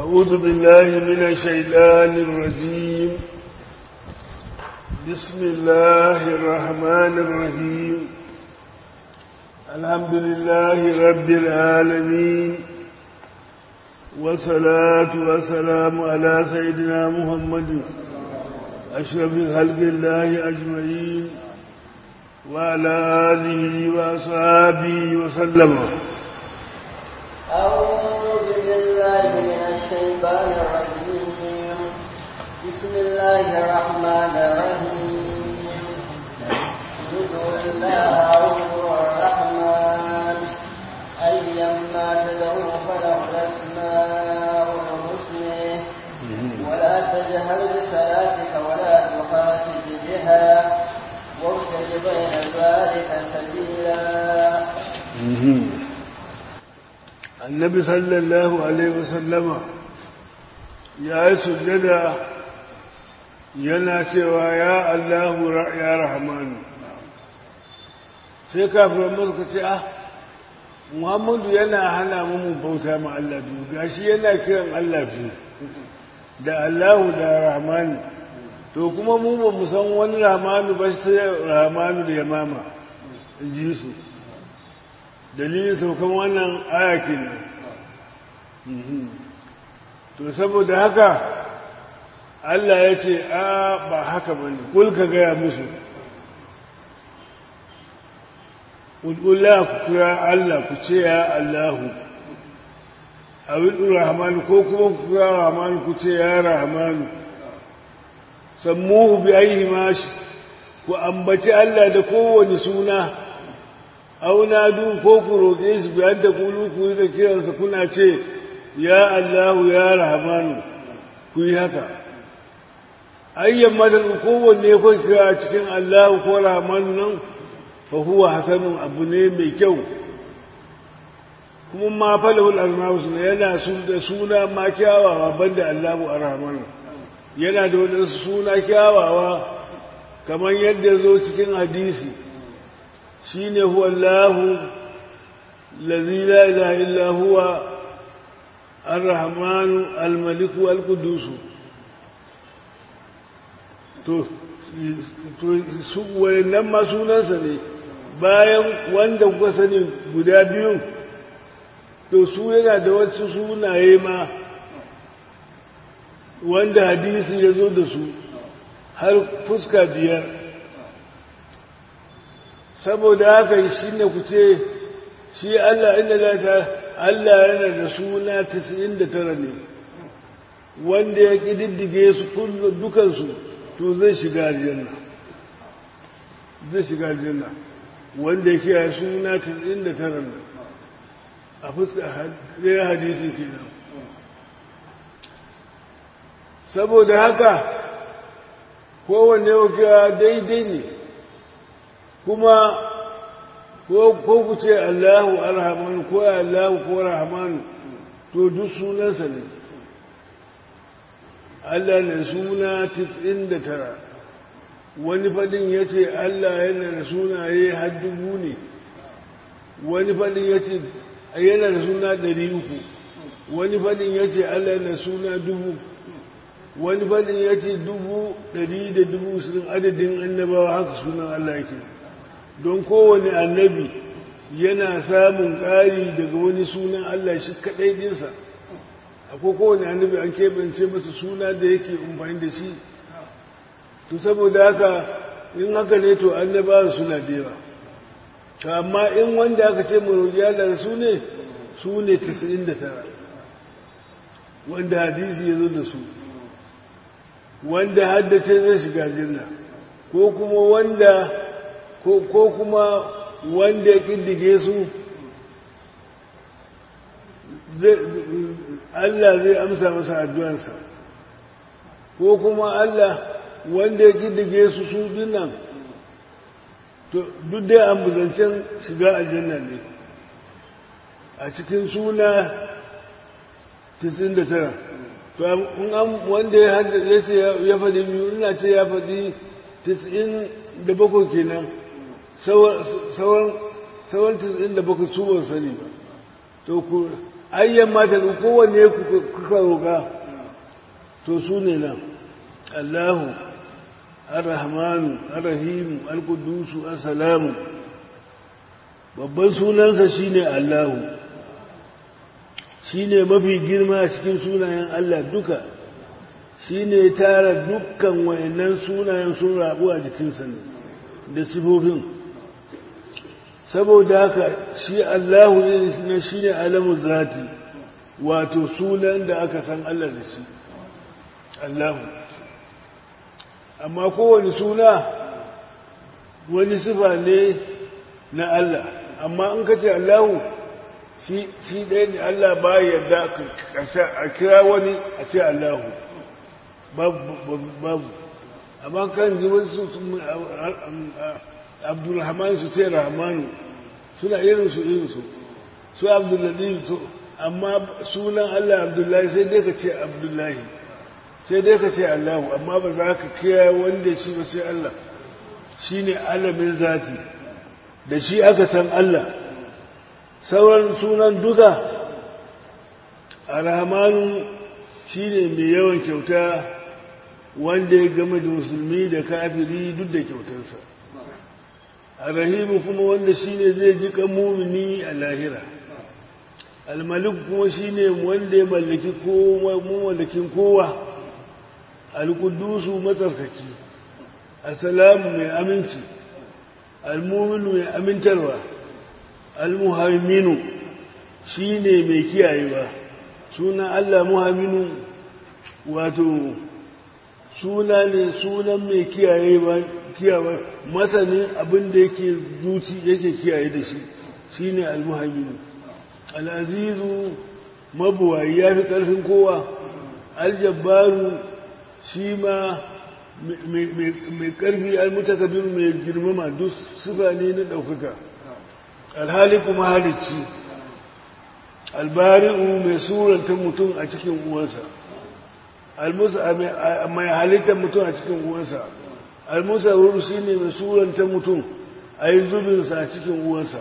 أعوذ بالله من الشيطان الرجيم بسم الله الرحمن الرحيم الحمد لله رب العالمين والصلاة والسلام على سيدنا محمد أشرف خلق الله أجمعين وعلى آله وأصحابه وسلم أعوذ بالله من الشيطان الرجيم بسم الله الرحمن الرحيم ادعوا الله هو الرحمن أيما تدعوا فله الأسماء الحسنى ولا تجهر بصلاتك ولا تخافت بها وابتغ بين ذلك سبيلا annabi sallallahu alaihi wasallama ya yi sujjada yana cewa ya Allahu ya Rahmanu sai kafiran muka ce ah Muhammadu yana hana mu bauta ma Allah biyu gashi yana kiran Allah biyu da Allahu da Rahmanu to kuma mu ba mu san wani Rahmanu ba sai Rahmanu da Yamama in ji su dalilin saukan wannan ayakin to saboda haka Allah ya ce a ba haka ba ne kulka gaya musu ƙulƙula ku kira Allah ku ce ya Allahu a wiɗin Rahmanu ko kuma ku kira Rahmanu ku ce ya Rahmanu sammuhu bi ayi mashi ku ambaci Allah da kowane suna auna du ko ku roƙe shi biyar da kulu ku yi da kiransa kuna ce ya Allahu ya Rahmanu ku yi haka ayyan madan kowanne ku kira cikin Allahu ko Rahmanu nan fa huwa hasanun abu ne mai kyau kuma ma falahul asma'u suna yana su da suna ma kyawawa banda Allahu ar-Rahmanu yana da wani suna kyawawa kamar yadda zo cikin hadisi shine huwa Allahu lazi la ilaha illa huwa ar-rahmanu al-maliku al-qudus to su wayannan ma sunansa ne bayan wanda kuka sani guda biyu to su yana da wasu sunaye ma wanda hadisi ya zo da su har fuska biyar saboda haka shi ne ku ce shi Allah inda za ta Allah yana da suna 99 ne wanda ya ƙididdige su dukansu to zai shiga aljanna zai shiga aljanna wanda ya kiyaye suna 99 ne a fuska ɗaya hadisi kenan saboda haka kowanne wakiya daidai ne kuma ko ku ce Allahu arhamanu ko Allahu ko rahmanu to duk sunansa ne Allah ne suna 99 wani fadin ya ce Allah yana da sunaye har dubu ne wani fadin ya ce yana da suna 300 wani fadin ya ce Allah yana suna dubu wani fadin ya ce dubu ɗari da dubu sun adadin annabawa haka sunan Allah yake don kowane annabi yana samun ƙari daga wani sunan Allah shi kaɗai ɗinsa akwai kowane annabi an keɓance masa suna da yake amfani da shi to saboda haka in haka ne to annabawa suna da yawa to amma in wanda aka ce marogiya da su ne su ne 99 wanda hadisi ya zo da su wanda haddace zai shiga jinna ko kuma wanda ko kuma wanda ya kiddige su Allah zai amsa masa addu'arsa ko kuma Allah wanda ya kiddige su su dinnan to duk dai ambuzancen shiga aljanna ne a cikin suna 99 to wanda ya haddace ya faɗi biyu ina ce ya faɗi 97 kenan sauran sauran 97 su ban sani ba to ku ayyan mata kowanne kuka roƙa to su ne nan allahu ar-rahmanu ar-rahimu al-qudusu as-salamu babban sunansa shine allahu shine mafi girma a cikin sunayen allah duka shine tara dukkan wayannan sunayen sun rabu a jikinsa da sifofin saboda haka shi allahu ne shine alamu zati wato sunan da aka san allah da shi allahu amma kowane suna wani sifa ne na Allah amma in ka ce Allahu shi ɗaya ne Allah ba yarda a kira wani a ce Allahu babu amma kan ji wasu abdulrahman su ce rahmanu suna irinsu irinsu su abdullahi to amma sunan Allah abdullahi sai dai ka ce abdullahi sai dai ka ce Allahu amma ba za ka kira wanda shi ba sai Allah shi ne alamin zati da shi aka san Allah sauran sunan duka a rahamanu shi ne mai yawan kyauta wanda ya gama da musulmi da kafiri duk da kyautarsa a rahimu kuma wanda shi ne zai ji kan mumini a lahira almalik kuma shi ne wanda ya mallaki mallakin kowa alkudusu matsarkaki assalamu mai aminci almuminu mai amintarwa almuhaiminu shi ne mai kiyayewa sunan allah muhaiminu wato suna ne sunan mai kiyayewa kiyawa masanin abin da yake zuci yake kiyaye da shi shi ne almuhaiminu al'azizu mabuwayi ya fi ƙarfin kowa aljabbaru shi ma mai ƙarfi almutakabir mai girmama duk sufa ne na ɗaukaka alhali kuma halicci albari'u mai suranta mutum a cikin uwansa mai halittar mutum a cikin uwansa almusawar shi ne mai suranta mutum a yi zubinsa a cikin uwansa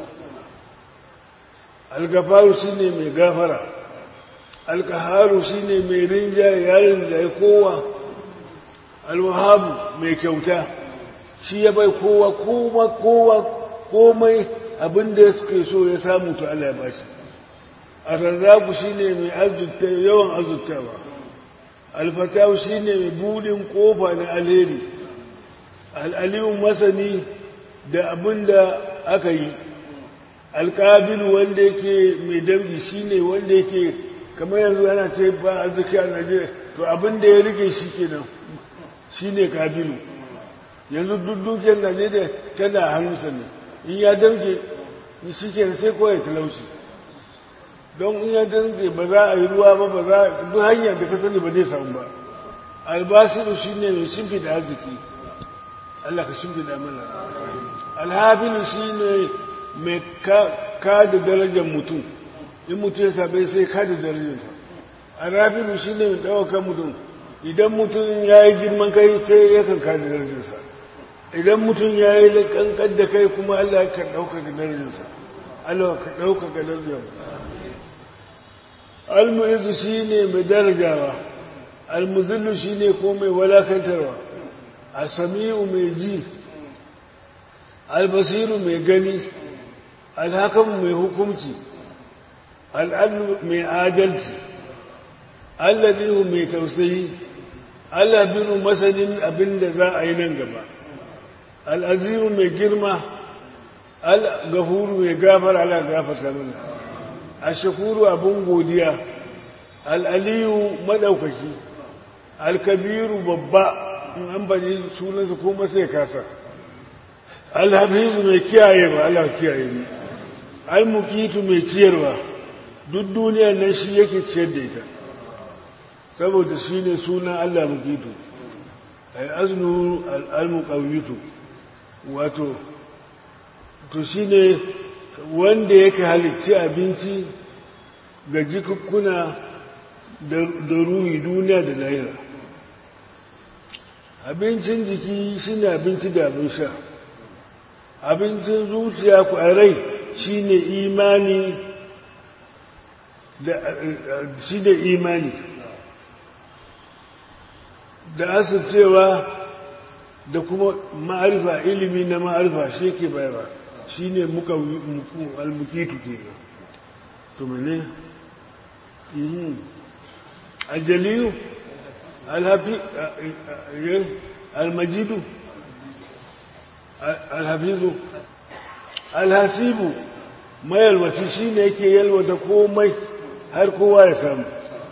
algafaru shi ne mai gafara alkaharu shi ne mai rinjaye yarin da ya kowa alwahabu mai kyauta shi ya bai kowa kowa kowa komai abin da ya suke so ya samu to Allah ya bashi arzaku shi ne mai azutta yawan azuttawa alfatahu shi ne mai budin kofa na alheri al'alimin masani da abin da aka yi alƙabilu wanda yake mai dambi shi ne wanda yake kamar yanzu yana ce ba arziki a najeriya to abin da ya rike shi kenan shi ne kabilu yanzu duk dukiyar najeriya tana hannunsa ne in ya damke shi ke sai kawai talauci don in ya damke ba za a yi ruwa ba ba za a duk hanyar da ka sani ba zai samu ba albasiru shi ne mai shimfi da arziki allah ka shimfi da mana alhafilu shi ne mai kada darajar mutum in mutum ya sabai sai kada darajarsa alhafilu shi ne mai ɗaukar mutum idan mutum ya yi girman kai sai ya kan kada darajarsa idan mutum ya yi kankan da kai kuma Allah ka ɗaukaka darajarsa Allah ka ɗaukaka darajarsa almu'izu shi ne mai darajawa almuzillu shi ne ko mai walakantarwa asami'u mai ji albasiru mai gani alhakamu mai hukumci al'adu mai adalci alladihu mai tausayi Allah binu masanin abin da za a yi nan gaba al'azimu mai girma al-gafuru mai gafar ala gafarta mana a shakuru abin godiya al'aliyu maɗaukaki al-kabiru babba in an bari sunansa ko masai kasa al-hafizu mai kiyayewa Allah kiyaye ne al-mukitu mai ciyarwa duk duniyar nan shi yake ciyar da ita saboda shi ne sunan Allah mukitu ai aznu al-muqawwitu wato to shi ne wanda yake halicci abinci ga jikukkuna da ruhi duniya da lahira abincin jiki shi ne abinci da abin sha abincin zuciya ku a rai shi ne imani da shi da imani da asircewa da kuma ma'arifa ilimi na ma'arifa shi ke bayarwa shi ne muka almukitu ke to mene aljaliyu alhafi almajidu alhafizu alhasibu mayalwaci shi ne yake yalwata komai har kowa ya samu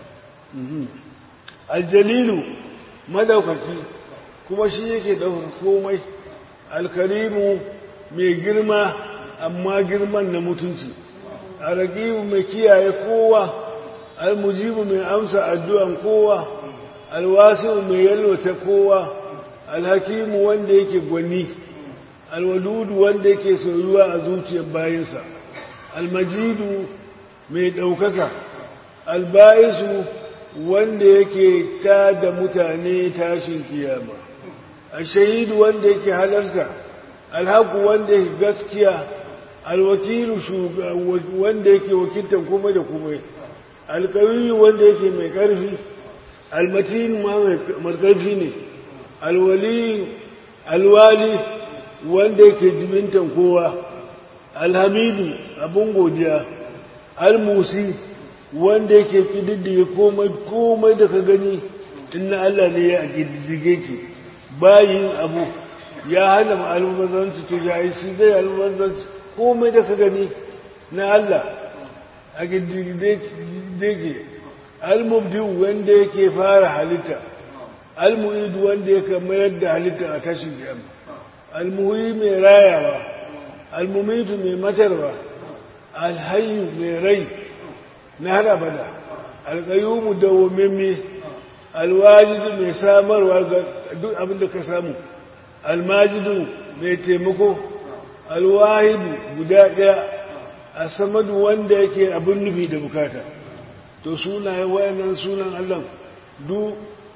aljalilu madaukaki kuma shi yake ɗaukar komai alkarimu mai girma amma girman na mutunci alraqibu mai kiyaye kowa almujibu mai amsa addu'an kowa alwasi'u mai yalwata kowa alhakimu wanda yake gwani alwadudu wanda yake soyuwa a zuciyar bayinsa almajidu mai ɗaukaka alba'isu wanda yake ta da mutane tashin kiyama ashahidu wanda yake halarta alhaku wanda yake gaskiya alwakilu wanda yake wakiltan kuma da kuma alkawiyu wanda yake mai ƙarfi almatin ma mai ƙarfi ne alwali alwali wanda yake jimintan kowa alhamidu abun godiya almusi wanda yake kididdige komai komai da ka gani inna Allah ne ya kididdige ki bayin abu ya hana mu almubazanci to ya shi zai almubazanci komai da ka gani na Allah a kididdige almubdi wanda yake fara halitta almu'idu wanda yake mayar da halitta a tashin kiyama almuhi mai rayawa almumitu mai matarwa alhayu mai rai na har abada alƙayyumu dawwamemme alwajidu mai samarwa ga duk abin da ka samu almajidu mai taimako alwahidu guda ɗaya a samadu wanda yake abin nufi da bukata to sunayen wayannan sunan Allah du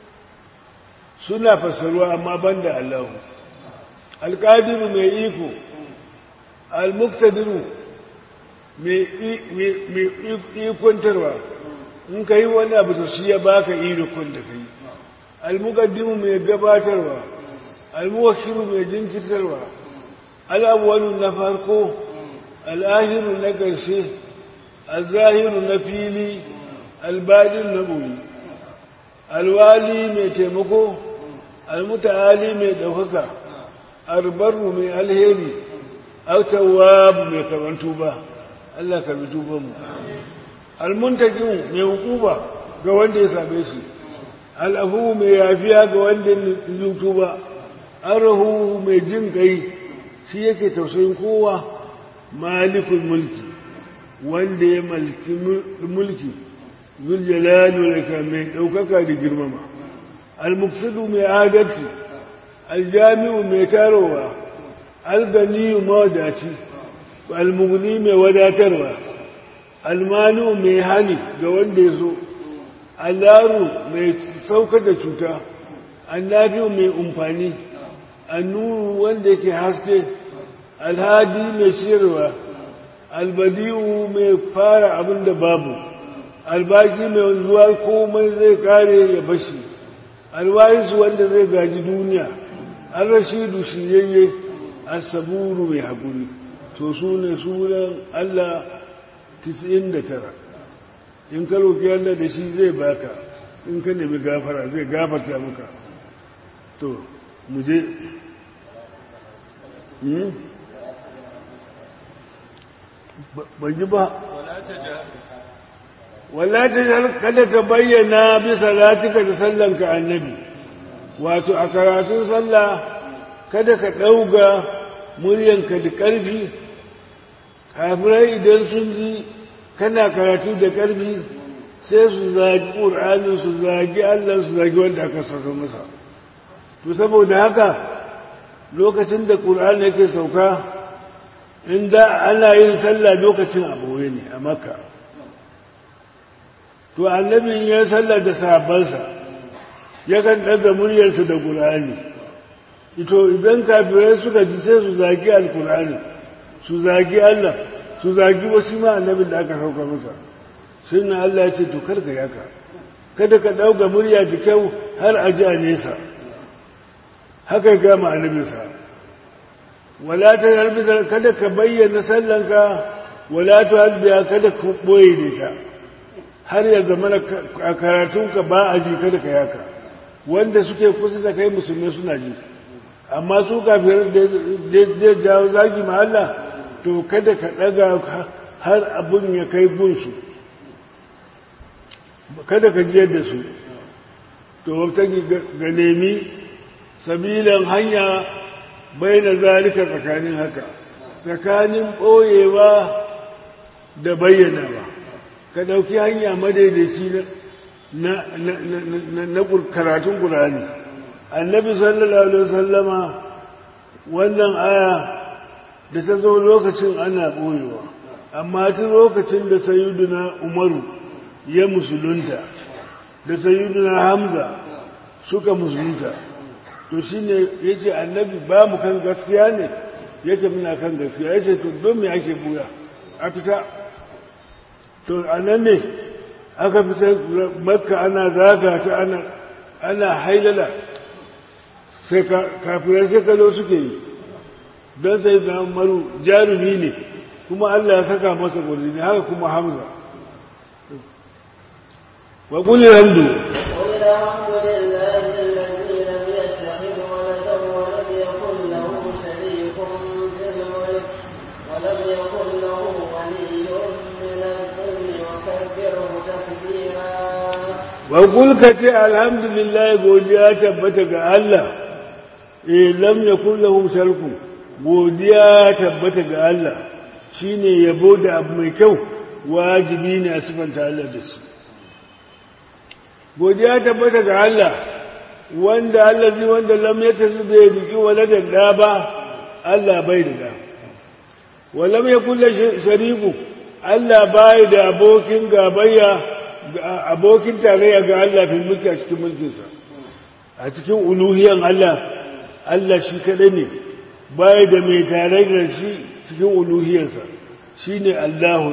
suna fassaruwa amma banda Allah alƙadiru mai iko almuktadiru mai ikontarwa in ka yi wani abu to shi ya baka irikon da ka yi almukaddimu mai gabatarwa almuwakilu mai jinkirtarwa al'awwalu na farko al'ahiru na ƙarshe alzahiru na fili albadin na ɓoyi alwali mai taimako almuta'ali mai ɗaukaka albarru mai alheri autawabu mai kamantu ba Allah ka bi tubanmu almuntakin mai hukuba ga wanda ya same shi al'afu mai yafiya ga wanda ya tuba arahu mai jin kai shi yake tausayin kowa malikul mulki wanda ya malki mulki zuljalali da mai ɗaukaka da girmama almuksidu mai adalci aljami'u mai tarowa alganiyu mawadaci almugni mai wadatarwa almanu mai hani ga wanda ya zo allaru mai sauka da cuta annabiyu mai umfani annuru wanda yake haske alhadi mai shirwa albadiyu mai fara abin da babu albaki mai wanzuwa komai zai kare ya bashi alwarisu wanda zai gaji duniya an rashidu shiyayye asaburu mai haƙuri to su ne sunan Allah 99 in ka roƙi Allah da shi zai baka in ka nemi gafara zai gafarta maka to mu je ba ji ba wala ta kada ka bayyana bisa latika da sallanka annabi wato a karatun sallah kada ka ɗauga muryanka da ƙarfi kafirai idan sun ji kana karatu da ƙarfi sai su zagi ƙur'anin su zagi allah su zagi wanda aka sauka masa to saboda haka lokacin da ƙur'ani yake sauka inda ana yin sallah lokacin abuwa ne a makka to annabin ya sallah da sahabbansa yakan ɗaga muryarsa da ƙur'ani ito idan kafirai suka ji sai su zagi alkur'ani su zagi Allah su zagi wasu ma annabin da aka sauka masa sunna Allah ya ce to karka yaka kada ka ɗauka murya da kyau har a ji a nesa haka ya gama annabinsa wala ta halbiza kada ka bayyana sallanka wala ta halbiya kada ka ɓoye da ta har ya zama a karatunka ba a ji kada ka yaka wanda suke kusa da kai musulmi suna ji amma su kafin da jawo zagi ma Allah to kada ka ɗaga har abin ya kai gunsu kada ka jiyar da su to wata ga nemi sabilan hanya bai na zalika tsakanin haka tsakanin ɓoyewa da bayyanawa ka ɗauki hanya madaidaici na karatun ƙurani annabi sallallahu alaihi wasallama wannan aya da ta zo lokacin ana ɓoyewa amma ta lokacin da sayiduna umaru ya musulunta da sayiduna hamza suka musulunta to shi ne ya ce annabi ba mu kan gaskiya ne ya ce muna kan gaskiya ya ce to don me ake buya a fita to a nan ne aka fita makka ana zaga ta ana ana hailala sai kafirai sai kalo suke yi don sai na maru jarumi ne kuma Allah ya saka masa gwarzini haka kuma hamza wa kulli hamdu wa kulka ce alhamdulillah godiya tabbata ga Allah eh lam yakul lahum sharku godiya tabbata ga Allah shine yabo da abu mai kyau wajibi ne a sifanta Allah da shi godiya tabbata ga Allah wanda Allah zai wanda lam yatazu bai riki waladan da ba Allah bai da da walam yakul shariku Allah bai da abokin gabayya abokin tarayya ga Allah fi mulki a cikin mulkinsa a cikin uluhiyan Allah Allah shi kaɗai ne baya da mai tare da shi cikin uluhiyarsa shi ne Allahu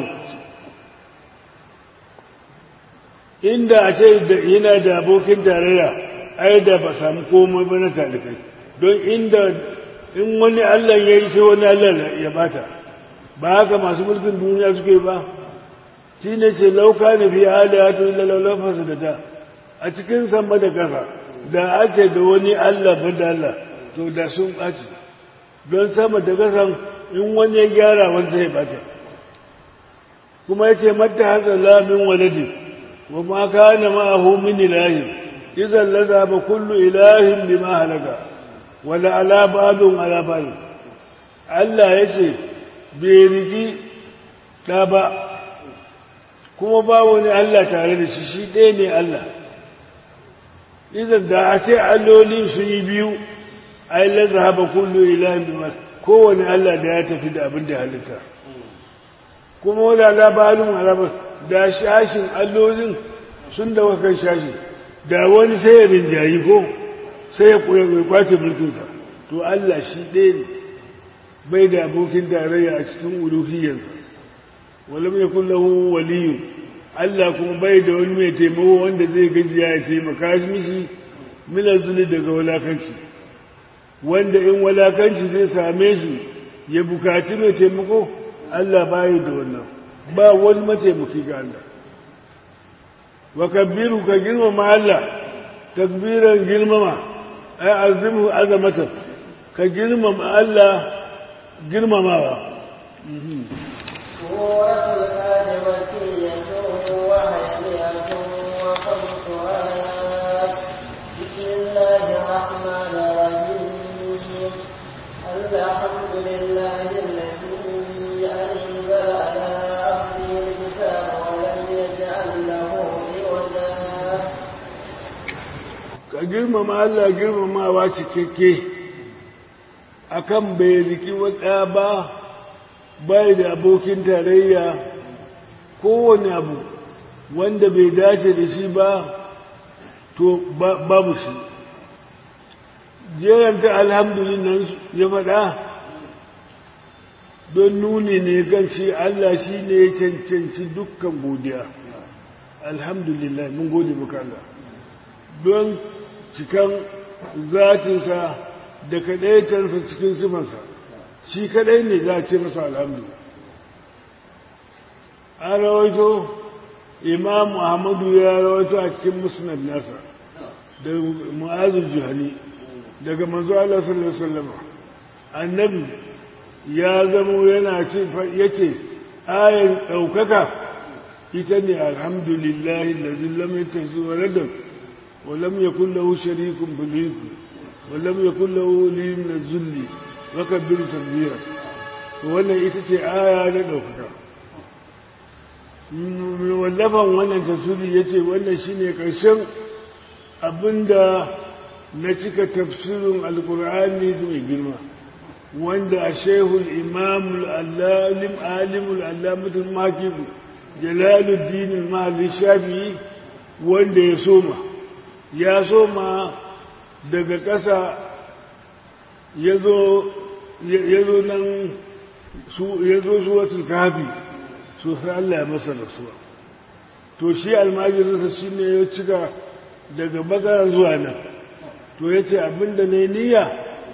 inda a ce yana da abokin tarayya ai da ba samu komai ba na talikai don inda in wani Allah ya yi sai wani Allah ya bata ba haka masu mulkin duniya suke ba shi ne ce lauka na fi hali ya to illa laulafasa da ta a cikin sama da kasa da a ce da wani Allah ba da Allah to da sun ɓaci don sama da kasan in wani ya gyara wani sai bata kuma ya ce mata haka lamin waladi wa ma kana ma'ahu min ilahin idan laza ba kullu ilahin bima halaka wala ala ba'dun ala ba'd Allah ya ce bai rigi ɗa ba kuma ba wani Allah tare da shi shi ɗaya ne Allah idan da a ce alloli su yi biyu ai laza haɓa kullu ilahin bima kowane Allah da ya tafi da abin da halitta kuma wani labarin alabar da shashin allolin sun da wakan shashi da wani sai ya rinjayi ko sai ya kwace mulkinsa to Allah shi ɗaya ne bai da abokin tarayya a cikin uluhiyarsa walam yakun lahu waliyyu Allah kuma bai da wani mai taimako wanda zai gajiya ya taimaka mishi mina zuli daga walakanci wanda in walakanci zai same shi ya bukaci mai taimako Allah bai da wannan ba wani mataimaki ga Allah wa kabbiru ka girmama Allah takbiran girmama ai azimu azamatan ka girmama Allah girmamawa سورة الآن مكية وهي مئة وخمس آيات بسم الله الرحمن الرحيم الحمد لله الذي أنزل على عبده الكتاب ولم يجعل له عوجا ka girmama Allah girmamawa cikakke akan bai riki wata ba bai da abokin tarayya kowane abu wanda bai dace da shi ba to babu shi jeranta alhamdulillah ya faɗa don nuni ne kan shi Allah shi ne ya cancanci dukkan godiya alhamdulillah mun gode maka Allah don cikan zatinsa da kadaitarsa cikin sifansa shi kadai ne za a ce masa alhamdu an rawaito imam muhammadu ya rawaito a cikin musnad nasa da mu'azin juhani daga manzo Allah sallallahu alaihi wasallam annabi ya zamo yana ce yace ayan daukaka ita ne alhamdulillahi alladhi lam yattakhidh waladan wa lam yakul lahu sharikun fil mulk wa lam yakul lahu waliyyun min az-zulli wa kabbir takbira wannan ita ce aya na daukaka wallafan wannan tafsiri yace wannan shine karshen abinda na cika tafsirin alkur'ani mai girma wanda a shehul imamul allalim alimul allamatul makibu jalaluddin mahalli shafi'i wanda ya soma ya soma daga ƙasa ya zo nan ya zo suwatul kafi sosai Allah ya masa rasuwa to shi almajirinsa shi ne ya cika daga bakara zuwa nan to ya ce abinda na niyya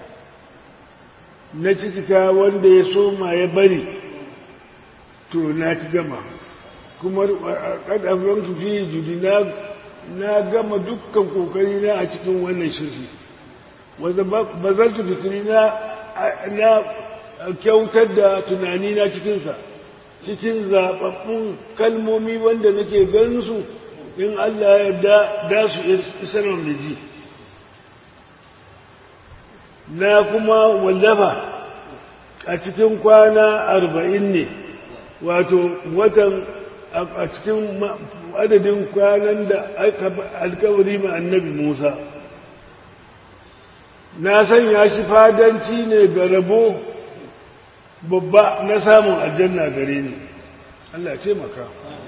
na cikita wanda ya soma ya bari to na ci gama kuma ƙadafin tufi judi na gama dukkan kokari na a cikin wannan shirki wanda ba zan tu fikiri na kyautar da tunani na cikinsa cikin zaɓaɓɓun kalmomi wanda nake ganin su in Allah ya da su isarar da ji na kuma wallafa a cikin kwana arba'in ne wato watan a cikin adadin kwanan da alkawari ma annabi musa na sanya shi fadanci ne ga rabo babba na samun aljanna gare ni Allah ce maka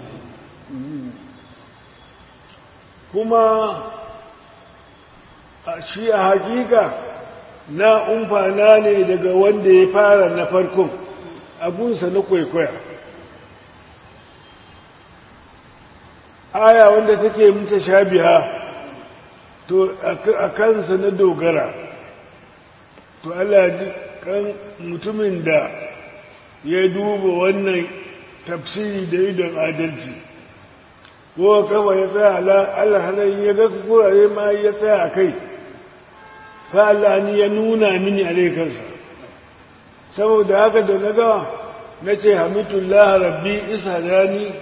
kuma shi a hakika na umfana ne daga wanda ya fara na farkon abunsa na kwaikwaya aya wanda take muta shabiha to a kansa na dogara to Allah ji kan mutumin da ya duba wannan tafsiri da idon adalci ko kafa ya tsaya Allah hanayi ya ga kurare ma ya tsaya a kai fa Allah ni ya nuna mini a kansa saboda haka da na gawa na ce hamitullah rabbi ishadani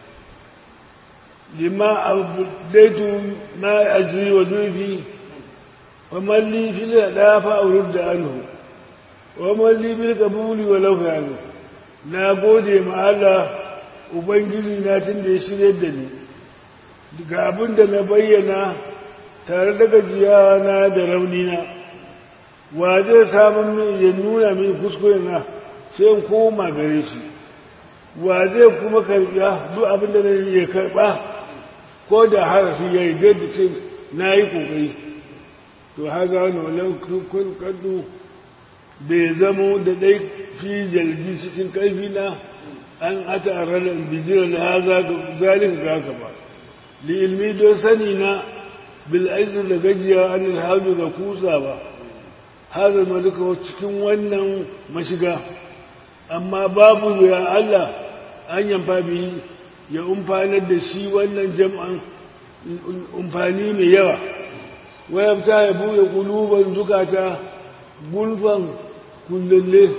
lima abdaitu ma ajri wa dufi wa man li fil dafa aurud da anhu wa man li bil qabuli wa law yanu na gode ma Allah ubangiji na tun da ya shirye da ni daga abin da na bayyana tare da gajiyawa na da raunina wa zai samun min ya nuna min kuskure na sai in koma gare shi wa zai kuma karɓa duk abin da ya karɓa ko da harafi ya yi da ce na yi ƙoƙari to haza wani walau kun kaddu da ya zamo da ɗai fi jalji cikin ƙarfi na an ata a ranar bijira da haza ga zalin ga haka ba li ilmi don sani na bil'aizin da gajiya an ilhamu da kusa ba haza malika cikin wannan mashiga amma babu ya Allah an yamfa bihi ya umfanar da shi wannan jam'an umfani mai yawa wayabta ya buɗe kuluban zukata gulfan kullalle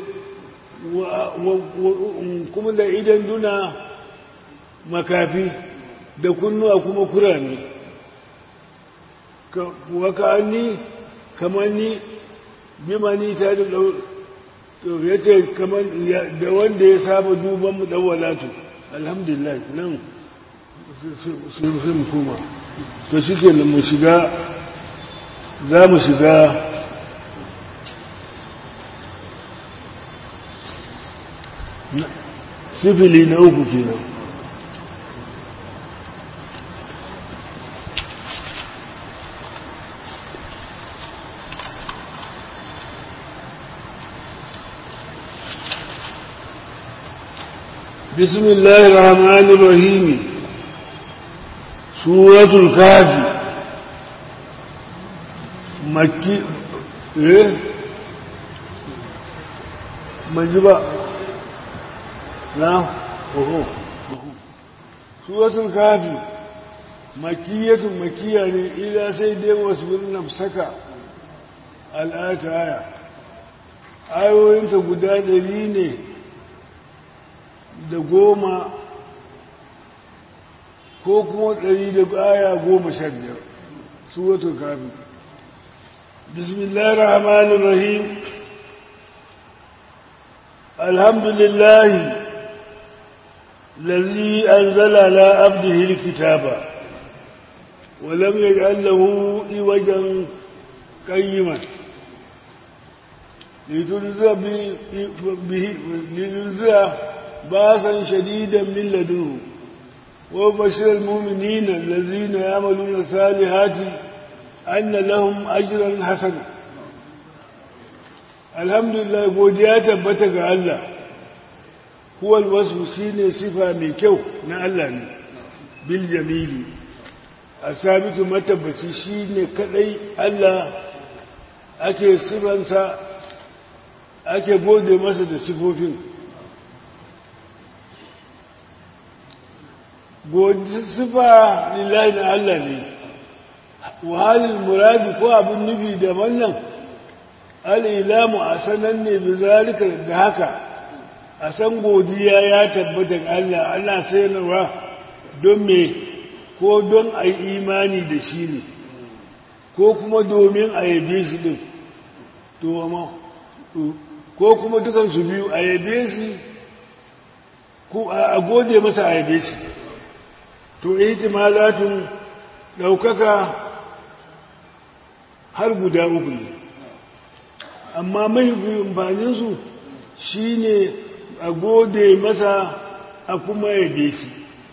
kuma da idan duna makafi da kunnuwa kuma kurame waka ni kamar ni bimani ta da to ya ce kamar da wanda ya saba duban mu dawalatu alhamdulillah nan sai mu koma to shi ke mu shiga za mu shiga sifili na uku kenan بسم الله الرحمن الرحيم suratul kafi makki eh manji ba na oho suratul kafi makiyatun makiya ne ila sai dai wasu birnin saka al'ata aya ayoyinta guda ɗari ne da goma ko kuma ɗari da aya goma sha biyar suratul kafi bismillahir rahmanir rahim alhamdulillah الذي أنزل على عبده الكتاب ولم يجعل له عوجا قيما لتنزع به لتنزع باسا شديدا من لدنه وبشر المؤمنين الذين يعملون الصالحات أن لهم أجرا حسنا الحمد لله godiya tabbata ga Allah huwal wasu shine sifa mai kyau na Allah ne bil jamili asabitu matabbaci shine kadai Allah ake sifansa ake gode masa da sifofin sifa lillahi na Allah ne wahalin muradi ko abin nufi da wannan al'ilamu a sanan ne bi zalika da haka a san godiya ya tabbata Allah Allah sanarwa don me ko don a yi imani da shi ne ko kuma domin a yabe shi din to amma ko kuma dukansu biyu a yabe shi ko a gode masa a yabe shi to ihtimalatun daukaka har guda uku ne amma mai amfaninsu shi ne a gode masa a kuma yabe shi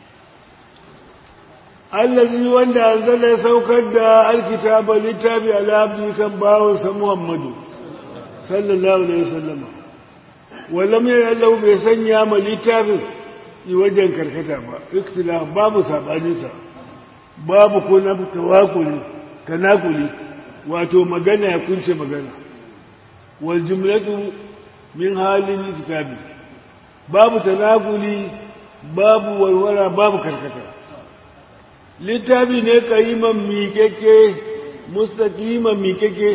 allazi wanda zai saukar da alkitaba littafi al'abdi kan bawansa muhammadu sallallahu alaihi wasallam wallam ya yallahu bai sanya ma littafin yi wajen karkata ba ikhtilaf babu sabaninsa babu ko na tawakuli tanakuli wato magana ya kunce magana wal jumlatu min halin kitabi babu tanakuli babu walwala babu karkata littafi ne kariman miƙeƙe mustaqiman miƙeƙe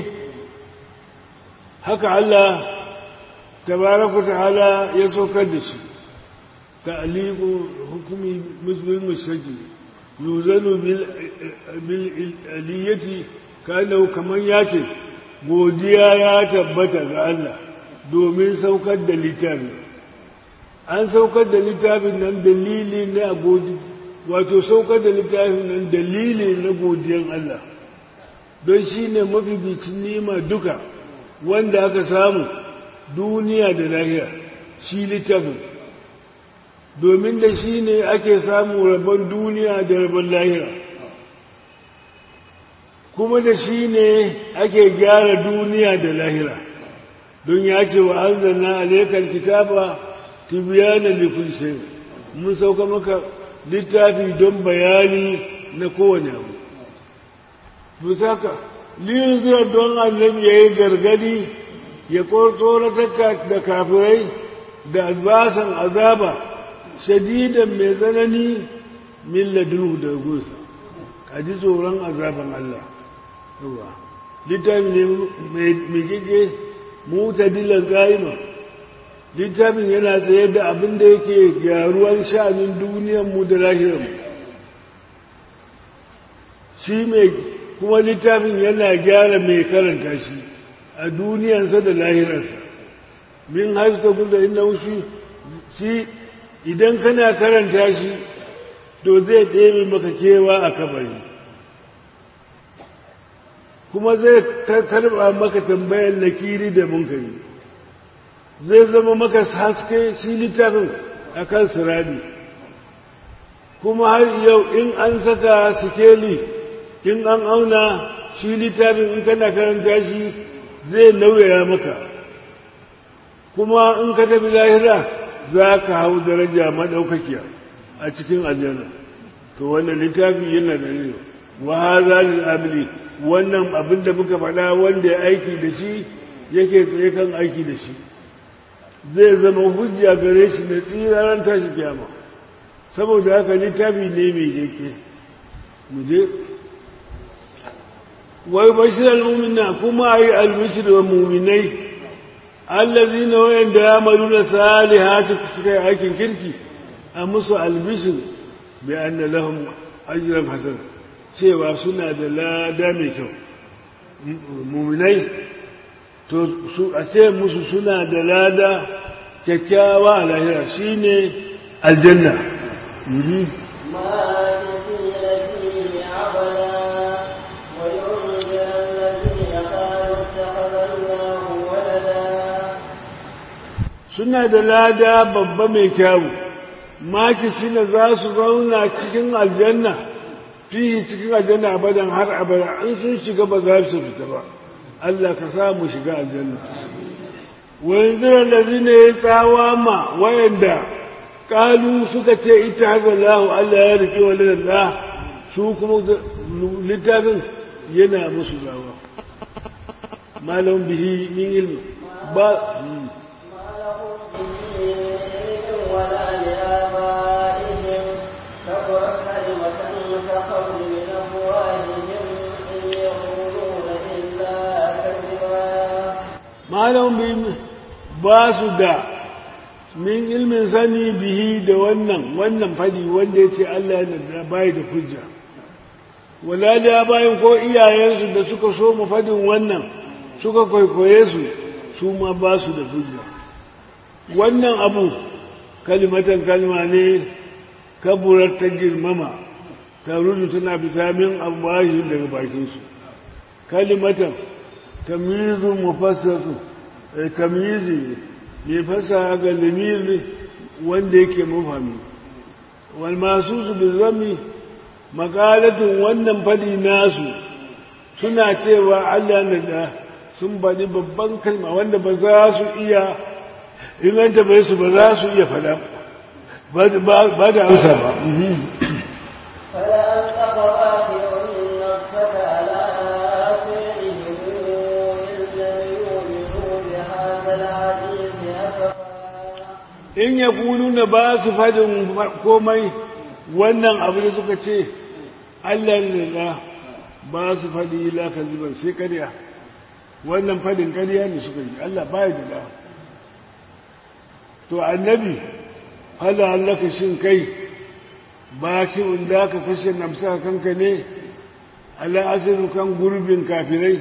haka Allah tabaraka ta'ala ya saukar da shi ta'liqu hukumi muslim mushaki yuzanu bil bil aliyati kana kaman yace godiya ya tabbata ga Allah domin saukar da littafi an saukar da littafin nan dalili na godi wato saukar da littafin nan dalili na godiyan Allah don shine mafificin nima duka wanda aka samu duniya da lahira shi littafin domin da shi ne ake samu rabon duniya da rabon lahira kuma da shi ne ake gyara duniya da lahira don ya ce wa an zanna alaikar kitaba tibiyana likul shay mun sauka maka littafi don bayani na kowane abu musaka liyuzira don annabi ya yi gargadi ya tsoratar da kafirai da albasan azaba shadidan mai tsanani min ladunu da gusa a ji tsoron azaban Allah yawa littafi ne mai kike mutadilan ƙa'ima littafin yana tsaye da abin da yake gyaruwan sha'anin duniyanmu da lahirarmu shi mai kuma littafin yana gyara mai karanta shi a duniyansa da lahirarsa min haska kusa inda shi shi idan kana karanta shi to zai ɗebe maka kewa a kabari kuma zai karɓa maka tambayar nakiri da munkari zai zama maka haske shi littafin a kan sirari kuma har yau in an saka sikeli in an auna shi littafin in kana karanta shi zai nauyaya maka kuma in ka tafi lahira za ka hau daraja maɗaukakiya a cikin aljanna to wannan littafi yana da ne wa hadha lil amili wannan abin da muka faɗa wanda ya aiki da shi yake tsaye kan aiki da shi zai zama hujja gare shi na tsiraran tashi kiyama saboda haka littafi ne mai jeke mu je wai bashirar mumina kuma yi albishir wa muminai allazi na wayan da ya malu na salihati suka yi aikin kirki a musu albishir bai an da lahun ajiyar hasan cewa suna da lada mai kyau muminai to su a ce musu suna da lada kyakkyawa a lahira shine aljanna yuri suna da lada babba mai kyawu maki shine za su zauna cikin aljanna fihi cikin aljanna abadan har abada in sun shiga ba za su fita ba Allah ka samu shiga aljanna wanzuran da zine ya tsawa ma wayanda kalu suka ce ita haka lahu Allah ya rike wa lalala su kuma littafin yana musu zawa malam bihi min ilmi ba ولا لآبائهم كبرت كلمة تخرج من أفواههم إن يقولون إلا كذبا malam bi ba su da min ilmin sani bihi da wannan wannan fadi wanda ya ce Allah ya da bai da hujja wala da bayan ko iyayensu da suka so mu fadin wannan suka kwaikwaye su su ma ba su da hujja wannan abu kalimatan kalma ne kaburar ta girmama ta rudu tana fita min abuwahin daga bakinsu kalimatan tamyizun mufassasu tamyizi ne fasa ga lamiri wanda yake mafami wal masu su bi zami makalatun wannan fadi nasu suna cewa Allah na da sun baɗi babban kalma wanda ba za su iya in an taɓa su ba za su iya faɗa ba da amsa ba فلأنت باخع نفسك على آثارهم إن لم يؤمنوا بهذا الحديث أسفا in ya kulu na ba su faɗin komai wannan abu da suka ce Allah lalla ba su faɗi ila ka zuban sai karya wannan faɗin karya ne suka yi Allah ba ya da to annabi hala allaka shin kai baki inda ka kashe namsa kanka ne ala asirin kan gurbin kafirai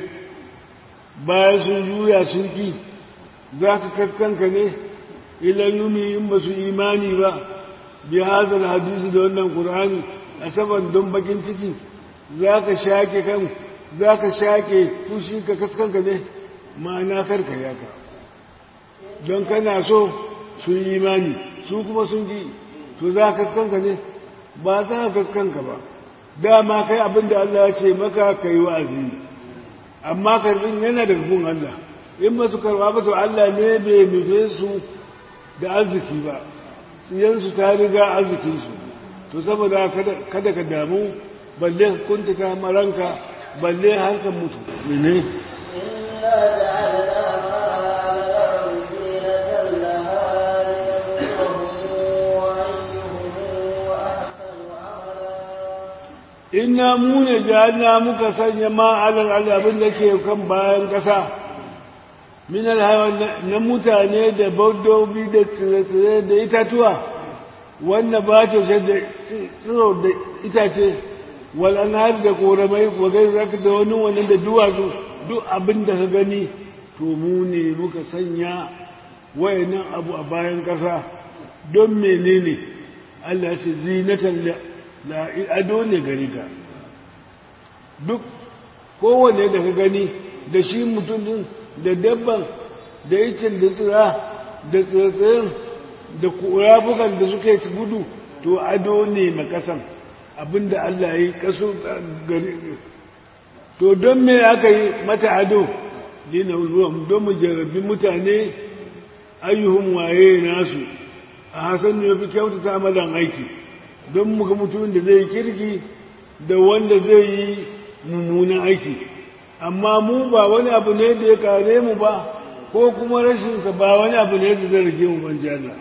bayan sun juya sun ki za ka kaskanka ne ilan yumi in ba su imani ba bi hazal hadisi da wannan qur'ani a saban don bakin ciki za ka shake kan za ka shake fushi ka kaskanka ne ma'ana karka yaka don kana so su yi imani su kuma sun ki to za ka kaskanka ne ba za ka kaskanka ba dama kai abin da Allah ya ce maka ka yi wa'azi amma karbin yana da gun Allah in ba su karba ba to Allah ne bai nufe su da arziki ba tsiyansu ta riga arzikinsu to saboda kada ka damu balle kuntuka maranka balle harkar mutu ne إنا جعلنا ما على الأرض زينة لها لنبلوهم أيهم أحسن عملا inna mu ne ja'alna muka sanya ma alal al'abin da ke kan bayan ƙasa min alhawan na mutane da dabbobi da tsire-tsire da itatuwa wanda ba ta da tsiro da itace wal anhar da koramai wagai zaka da wani wannan da duwatsu duk abin da ka gani to mu ne muka sanya wayannan abu a bayan ƙasa don menene Allah ya ce zinatan la ado ne gare ta duk kowane da ka gani da shi mutum din da dabban da ikin da tsira da tsirtsirin da rafukan da suka yi gudu to ado ne makasan abinda Allah ya yi kaso gari to don me aka yi mata ado dina ruwan don mu jarrabi mutane ayyuhun waye nasu a hasan ne fi kyautata malan aiki don muka mutumin da zai kirki da wanda zai yi mummunan aiki amma mu ba wani abu ne da ya kare mu ba ko kuma rashinsa ba wani abu ne da zai rage mu ban jana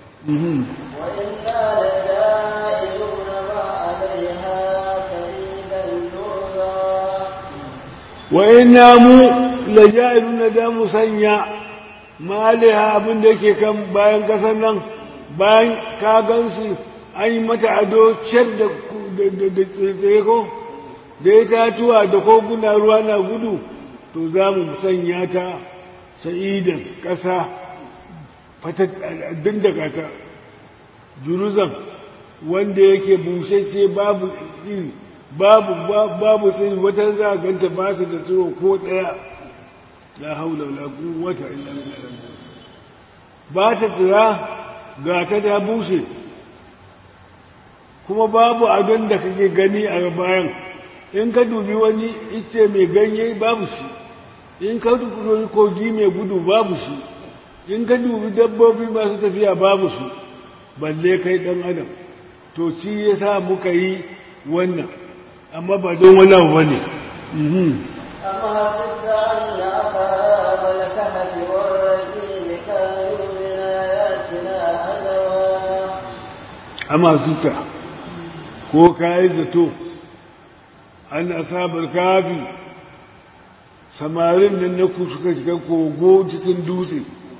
وإنا لجائلون ما عليها سعيدا جرزا wa ina mu laja'iluna da mu sanya maliha abin da yake kan bayan kasan nan bayan ka gansu an yi mata ado ciyar da da tsaye ko da ya tatuwa da koguna ruwa na gudu to za mu sanya ta sa'idan ƙasa fatattun da ta juruzan wanda yake bushashe babu iri babu babu tsiri wata za a ganta ba su da tsiro ko ɗaya la haula wala quwwata illa billah ba ta tsira ga ta ta bushe kuma babu abin da kake gani a bayan in ka dubi wani ice mai ganye babu shi in ka dubi kogi mai gudu babu shi in ka dubi dabbobi masu tafiya babu su balle kai dan adam to shi yasa muka yi wannan amma ba don wani abu bane أما حسبت أن أصحاب الكهف والرقيم كانوا من آياتنا عجبا amma zuta ko kayi zato an asabar kafi samarin nan na ku suka shiga kogo cikin dutse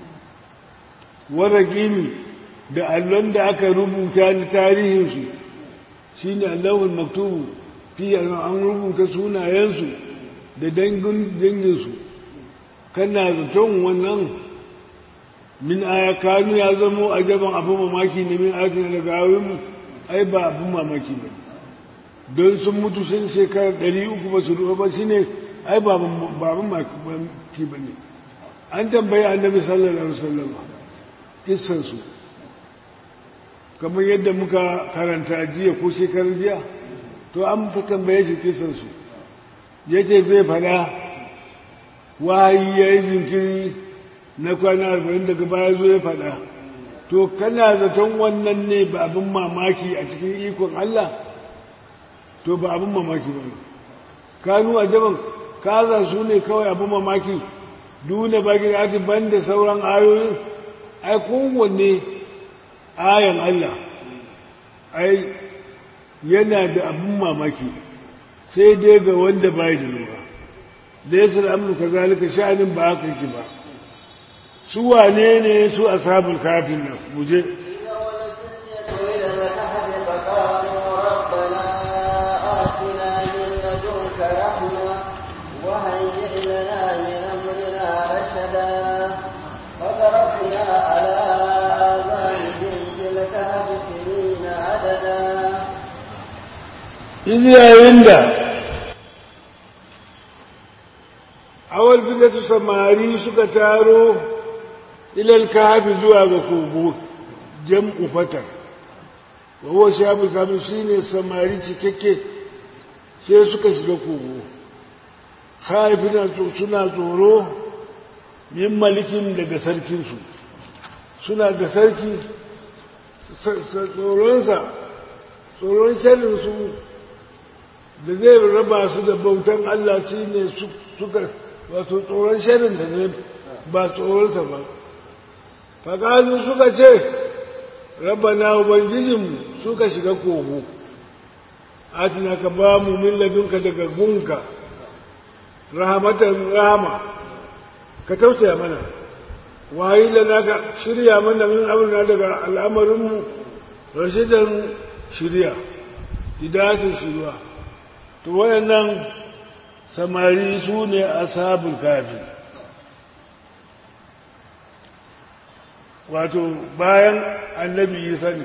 wara gini da allon da aka rubuta na tarihinsu shi ne allahun maktubu fiye an rubuta sunayensu da danginsu kana zaton wannan min aya kanu ya zamo a gaban abin mamaki ne min ayatina daga awinmu ai ba abin mamaki ba don sun mutu sun shekarar ɗari uku ba su ruwa ba shi ne ai ba abin mamaki ba ne an tambayi annabi sallallahu alaihi wasallam kissansu kamar yadda muka karanta jiya ko shekarar jiya to an fi tambaye shi kissansu ya ce zai faɗa wahayi ya yi jinkiri na kwana arba'in daga baya zo ya faɗa to kana zaton wannan ne ba abin mamaki a cikin ikon Allah to ba abin mamaki ba ne kanu a jaban kaza su ne kawai abin mamaki duna baki da ban da sauran ayoyin ai kowanne ayan Allah ai yana da abin mamaki sai dai ga wanda bai da lura da yasa da amurka zalika sha'anin ba haka yake ba su wane ne su ashabul kafin nan muje إلى الكهف فقالوا ربنا آتنا من لدنك رحمة وهيئ لنا من أمرنا رشدا فضربنا على آذانهم في الكهف سنين عددا iz yayin da awal fitatu samari suka taro ilal kafi zuwa ga kogo jam'u fatar wa huwa shabul kafi shine samari cikakke sai suka shiga kogo haifina suna tsoro min malikin daga sarkinsu suna da sarki tsoronsa tsoron sharrinsu da zai raba su da bautan Allah shi ne suka wato tsoron sharin da ne ba tsoronsa ba faƙazu suka ce rabana ubangijinmu suka shiga kogo atina ka ba mu min ladunka daga gunka rahamatan rahama ka tausaya mana wayi lana ka shirya mana min amurna daga al'amarinmu rashidan shirya hidayatin shirwa to wayannan samari su ne ashabul kafi wato bayan annabi isa ne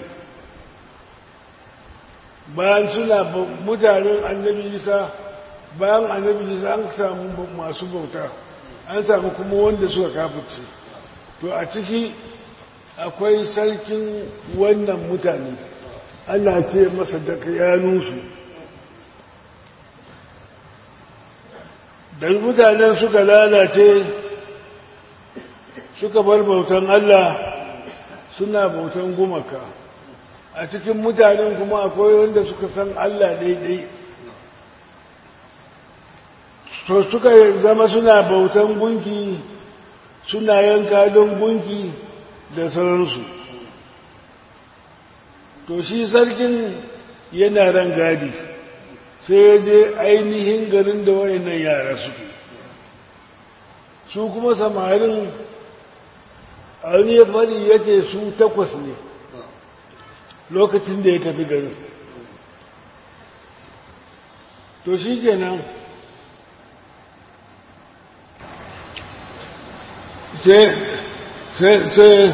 bayan suna mutanen annabi isa bayan annabi isa an samu masu bauta an samu kuma wanda suka kafirce to a ciki akwai sarkin wannan mutane ana ce masa da kayanunsu da mutanen suka lalace suka bar bautan Allah suna bautan gumaka a cikin mutanen kuma akwai wanda suka san Allah daidai so suka zama suna bautan gunki suna yanka don gunki da sauransu to shi sarkin yana ran gadi sai ya je ainihin garin da wayannan yara suke su kuma samarin an ya fari ya ce su takwas ne lokacin da ya tafi garin to shi kenan sai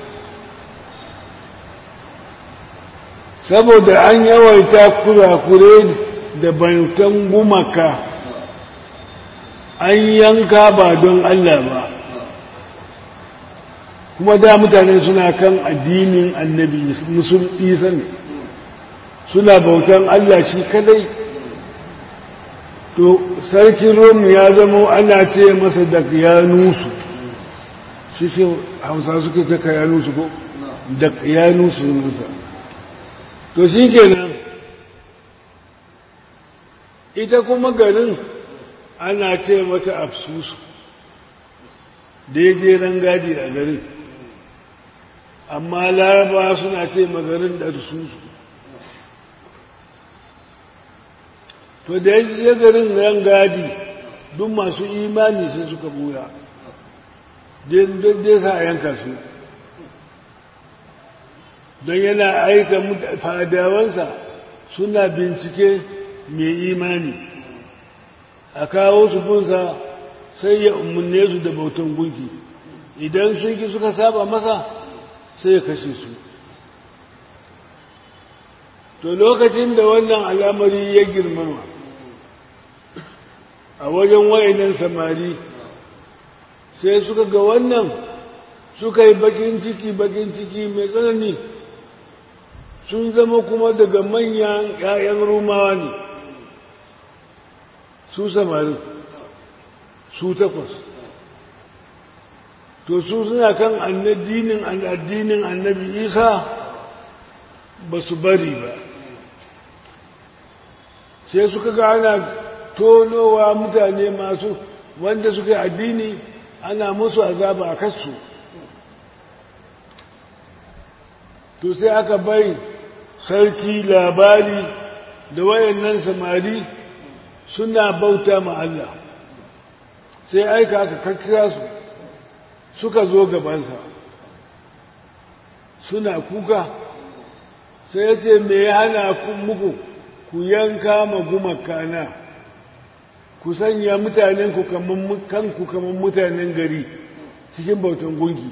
saboda an yawaita kurakure da bautan gumaka an yanka ba don Allah ba kuma da mutane suna kan addinin annabi musulmi ne suna bautan Allah shi kadai to sarkin rom ya zamo ana ce masa da yanusu shi ce hausa suke ta kayanusu ko da yanusu nusa to shi kenan ita kuma garin ana ce mata afsusu daidai rangadi a garin amma laraba suna ce magarin da susu to da ya garin rangadi duk masu imani sai suka buya dai sa a yanka su don yana aika fadawansa suna bincike mai imani a kawo su bunsa sai ya umarne su da bautan gunki idan sun ki suka saba masa sai ya kashe su to lokacin da wannan al'amari ya girmama a wajen wa'inan samari sai suka ga wannan suka yi bakin ciki bakin ciki mai tsanani sun zama kuma daga manyan 'ya'yan rumawa ne su samari su takwas to su suna kan addinin addinin annabi isa ba su bari ba sai suka ga ana tonowa mutane masu wanda suka yi addini ana musu azaba a kasu to sai aka bai sarki labari da wayannan samari suna bauta ma Allah sai aika aka kakkira su suka zo gabansa suna kuka sai ya ce me ya hana muku ku yanka ma gumakana ku sanya mutanenku kanku kamar mutanen gari cikin bautan gungi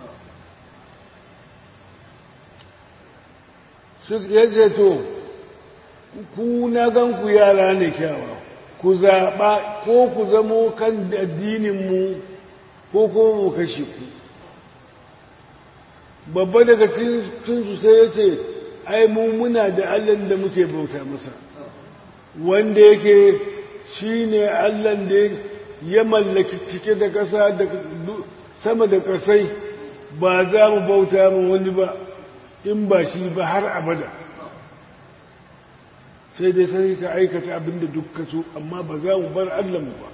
ya ce to ku na ganku yara ne kyawa ku zaɓa ko ku zamo kan addininmu ko kuma mu kashe ku babba daga cinsu sai ya ce ai mu muna da allan da muke bauta masa wanda yake shi ne allan da ya mallaki cike da ƙasa da sama da ƙasai ba za mu bauta mu wani ba in ba shi ba har abada sai dai sai ka aikata abin da duk so amma ba za mu bar allahnmu ba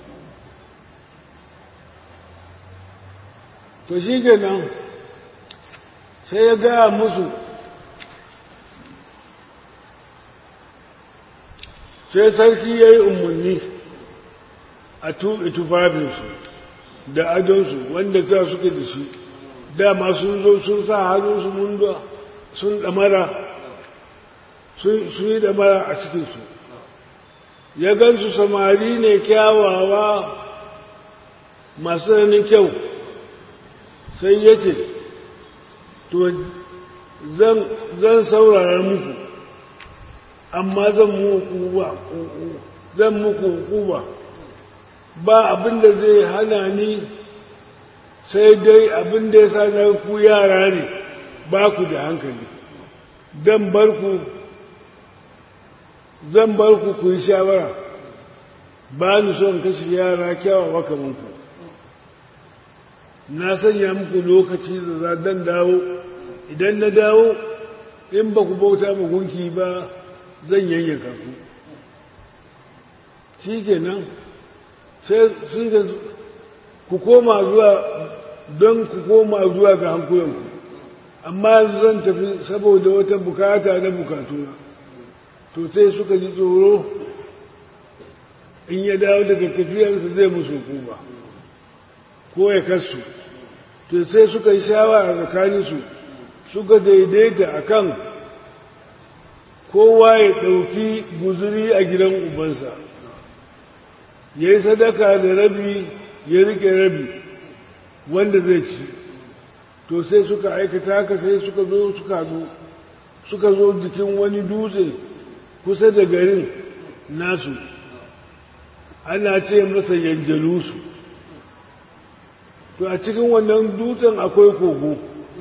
to shi nan sai ya gaya musu sai sarki ya yi umarni a tuɓe tufafinsu da adonsu wanda za suke da shi dama sun zo sun sa hannunsu munduwa sun ɗamara sun yi ɗamara a cikinsu ya gansu samari ne kyawawa masu ranin kyau sai ya ce to zan saurara muku amma zan muku zan muku ba ba abin da zai hana ni sai dai abin da ya sa na ku yara ne ba ku da hankali dan bar ku zan bar ku ku yi shawara ba ni son kashe yara kyawawa kamar ku na sanya muku lokaci da za dan dawo idan na dawo in ba ku bauta ma gunki ba zan yanyanka ku shi kenan sai ku koma zuwa don ku koma zuwa ga hankulanku amma zan tafi saboda wata bukata na bukatuna to sai suka ji tsoro in ya dawo daga tafiyarsa zai musu hukuma ko ya kasu to sai suka yi shawara tsakaninsu suka daidaita akan kowa ya ɗauki guzuri a gidan ubansa ya yi sadaka da rabi ya rike rabi wanda zai ci to sai suka aikata haka sai suka zo suka zo suka zo jikin wani dutse kusa da garin nasu ana ce masa yanjalusu to a cikin wannan dutsen akwai kogo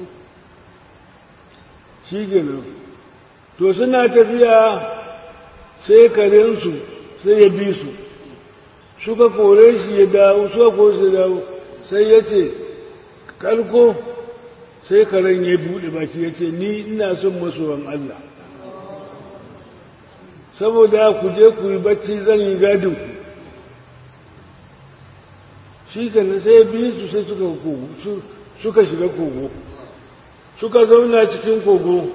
shi gina to suna tafiya sai karensu sai ya bi su suka kore shi ya dawo suka kore shi ya dawo sai ya ce kalko sai karen ya buɗe baki ya ce ni ina son masowan Allah saboda ku je ku yi bacci zan yi gadin ku shi kenan sai bi su sai suka kogo suka shiga kogo suka zauna cikin kogo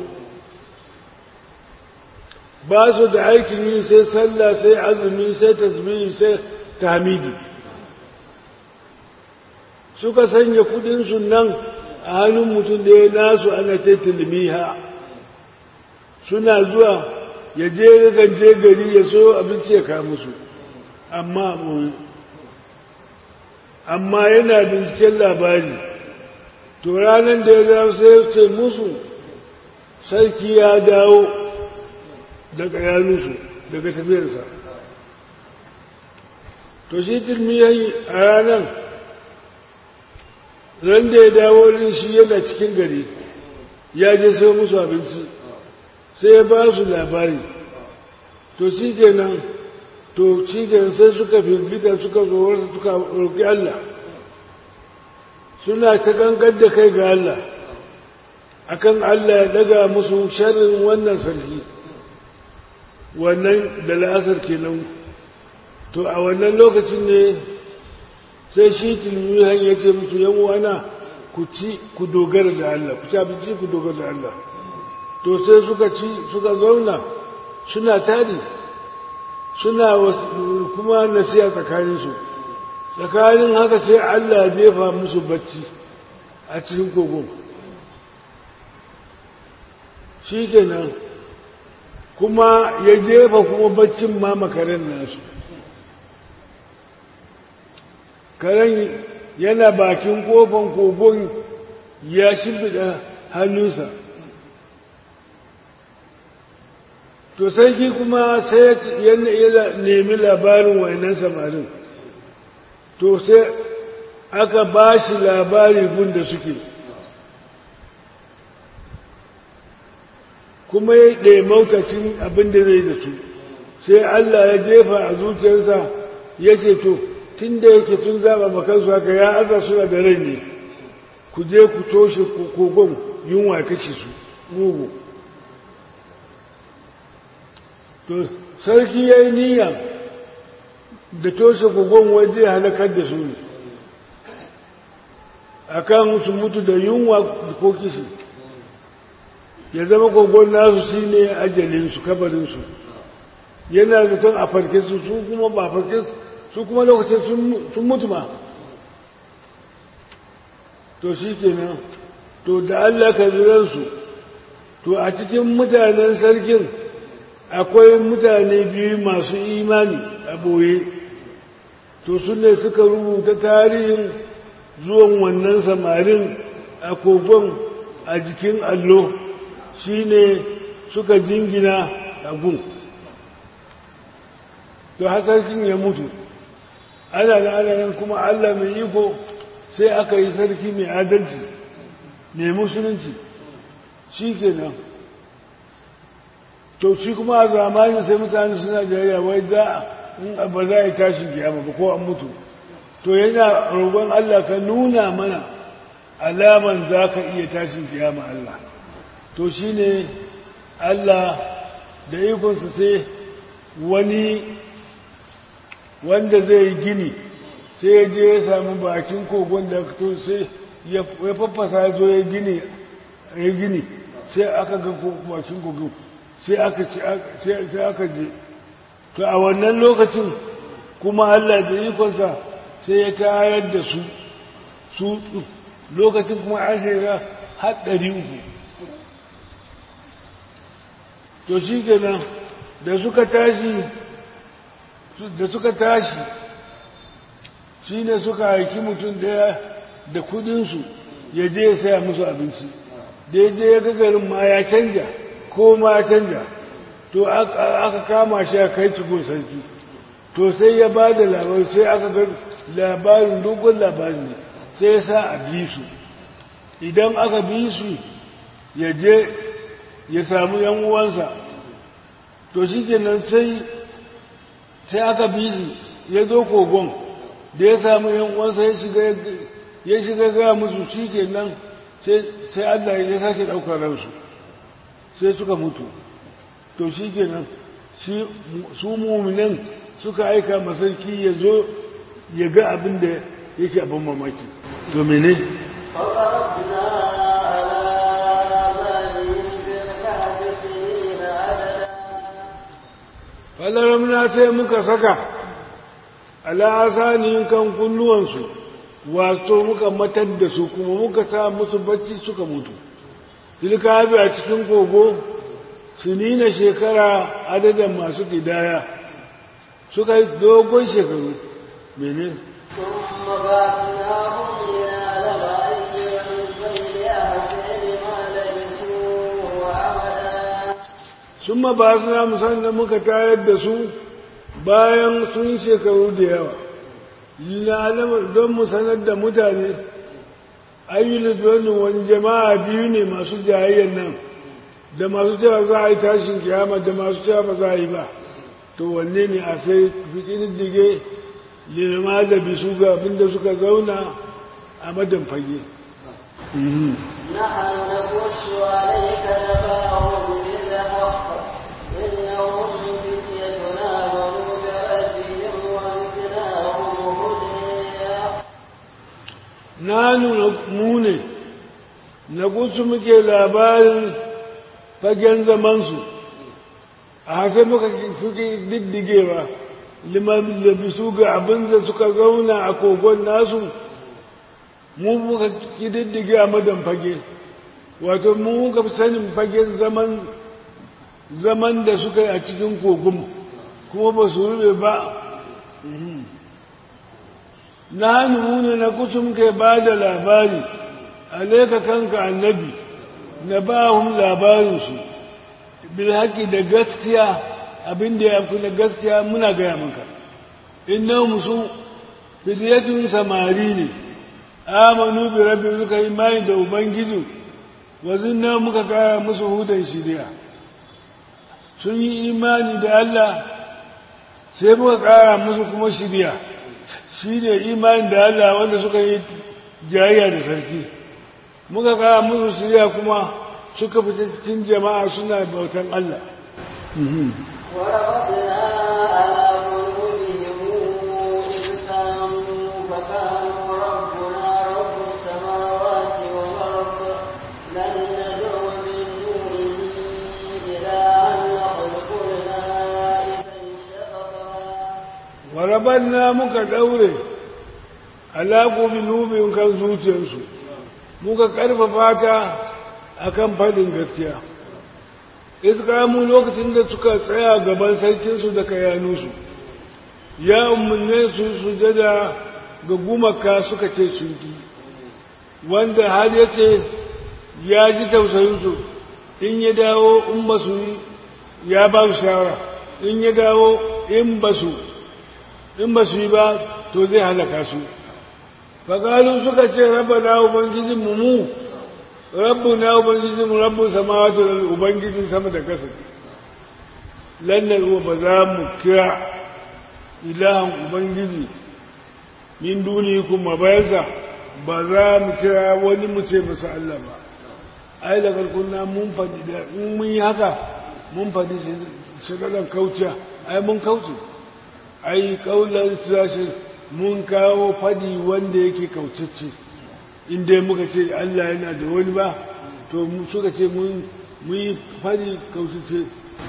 ba su da aikin yi sai sallah sai azumi sai tasbihi sai tamidi suka sanya kudinsu nan a hannun mutum da ya nasu ana ce tilmiha suna zuwa ya je je gari ya so abinci ya kawo musu amma amma yana binciken labari to ranar da ya dawo sai ya ce musu sarki ya dawo daga yanunsu daga tafiyarsa to shi tilmiyan a ranar ran da ya dawo din shi yana cikin gari ya je sai musu abinci sai ya ba su labari to shi kenan to shi kenan sai suka firgita suka tsohuwarsa suka roƙi Allah suna ta gangar da kai ga Allah akan Allah ya daga musu sharrin wannan sarki wannan da la'asar kenan to a wannan lokacin ne sai shi tilmihan ya ce musu yan wana ku ci ku dogara da Allah ku ci abinci ku dogara da Allah to sai suka ci suka zauna suna tari suna kuma nasiya tsakaninsu tsakanin haka sai Allah ya jefa musu bacci a cikin kogon shi kenan kuma ya jefa kuma baccin ma makaren nasu karen yana bakin kofan kogon ya shimfiɗa hannunsa to sarki kuma sai ya nemi labarin wainan samarin to sai aka ba shi labari gunda suke kuma ya ɗaya maukacin abin da zai da su sai Allah ya jefa a zuciyarsa ya ce to tun da yake tun zaɓa makansu haka ya aza suna da rai ne ku je ku toshe kogon yunwa kashe su mugu to sarki ya yi niyya da toshe kogon waje halakar da su ne a kan su mutu da yunwa ko kishi ya zama kogon nasu shi ne ajalinsu kabarinsu yana zaton a farke su su kuma ba farke su kuma lokacin sun mutu ma to shi kenan to da Allah ka su to a cikin mutanen sarkin akwai mutane biyu masu imani a boye to su ne suka rubuta tarihin zuwan wannan samarin a kogon a jikin allo shi ne suka jingina a gun to sarkin ya mutu ana da ana kuma allah mai iko sai aka yi sarki mai adalci mai musulunci shi kenan to shi kuma a zamanin sai mutane suna jayayya wai za a ba za a yi tashin kiyama ba ko an mutu to yana roƙon Allah ka nuna mana alaman za ka iya tashin kiyama Allah to shi ne Allah da ikonsa sai wani wanda zai yi gini sai ya je ya sami bakin kogon da to sai ya faffasa zo ya gini ya gini sai aka ga bakin kogon sai aka sai aka je to a wannan lokacin kuma Allah da ikonsa sai ya tayar da su su lokacin kuma an shiga haɗari uku to shi kenan da suka tashi da suka tashi shi ne suka haiki mutum daya da kudinsu ya je ya saya musu abinci da ya je ya garin ma ya canja ko ma ya canja to aka kama shi a kai cikin sarki to sai ya ba da labarin sai aka ga labarin dogon labarin ne sai ya sa a bi su idan aka bi su ya je ya samu yan uwansa to shi kenan sai sai aka bi su ya zo kogon da ya samu yan uwansa ya shiga ya shiga ga musu shi kenan sai Allah ya sake ɗaukar ransu sai suka mutu to shi kenan su muminan suka aika masarki ya zo ya ga abin da yake abin mamaki to mene فضربنا على آذانهم في الكهف سنين عددا falaramna sai muka saka al'asanin kan kunnuwansu wato muka matar da su kuma muka sa musu bacci suka mutu tilka abi a cikin kogo sinina shekara adadin masu kidaya suka yi dogon shekaru mene ثم بعثناهم لنعلم أي الحزبين أحسن ما لبثوا أمدا sun ba su na musamman muka tayar da su bayan sun shekaru da yawa lalama don mu sanar da mutane ayyul wani jama'a biyu ne masu jayayyar nan da masu cewa za a yi tashin kiyama da masu cewa ba za a yi ba to wanne ne a sai fikin dige lilma da bisu ga abinda suka zauna a madan fage نحن نقص عليك نبأهم بالحق إنهم فتيتنا آمنوا بربهم وزدناهم هدى na nuna mu ne na gusu muke labarin fagen zamansu a hasa muka suke diddigewa liman labisu ga abin da suka zauna a kogon nasu mu muka diddige a madan fage wato mu muka fi sanin fagen zaman zaman da suka yi a cikin kogon kuma ba su rube ba na hannu ne na kusum ke ba da labari alaika kanka annabi na ba hun labarinsu bil haƙi da gaskiya abinda ya fi na gaskiya muna gaya maka inna musu fitiyatun samari ne amanu bi rabbi suka yi mai da ubangiji wazin na muka kara musu hudan shirya sun yi imani da Allah sai muka kara musu kuma shirya shi ne imanin da Allah wanda suka yi jayayya da sarki muka kara musu shirya kuma suka fita cikin jama'a suna bautan Allah وربطنا على قلوبهم إذ قاموا فقالوا ربنا رب السماوات والأرض لن ندعو من دونه إلها لقد قلنا إذا شططا warabanna muka daure alaƙo binubin kan zuciyarsu muka ƙarfafa ta akan faɗin gaskiya iskamu lokacin da suka tsaya gaban sarkinsu da kayanunsu ya umarne su sujada ga gumaka suka ce shirki wanda har ya ce ya ji tausayinsu in ya dawo in ba su yi ya ba su shawara in ya dawo in ba su in ba su yi ba to zai halaka su faƙalu suka ce raba na ubangijinmu mu rabbu na ubangijinmu rabbu samawati da ubangijin sama da ƙasa lannan uwa ba za mu kira ilahan ubangiji min duni kuma bayansa ba za mu kira wani mu ce masa Allah ba ai da karkunna mun faɗi da in mun yi haka mun faɗi shagalar kauciya ai mun kauce ai kaular tashi mun kawo faɗi wanda yake kaucacce inda muka ce Allah yana da wani ba to suka ce mun yi faɗi kaucacce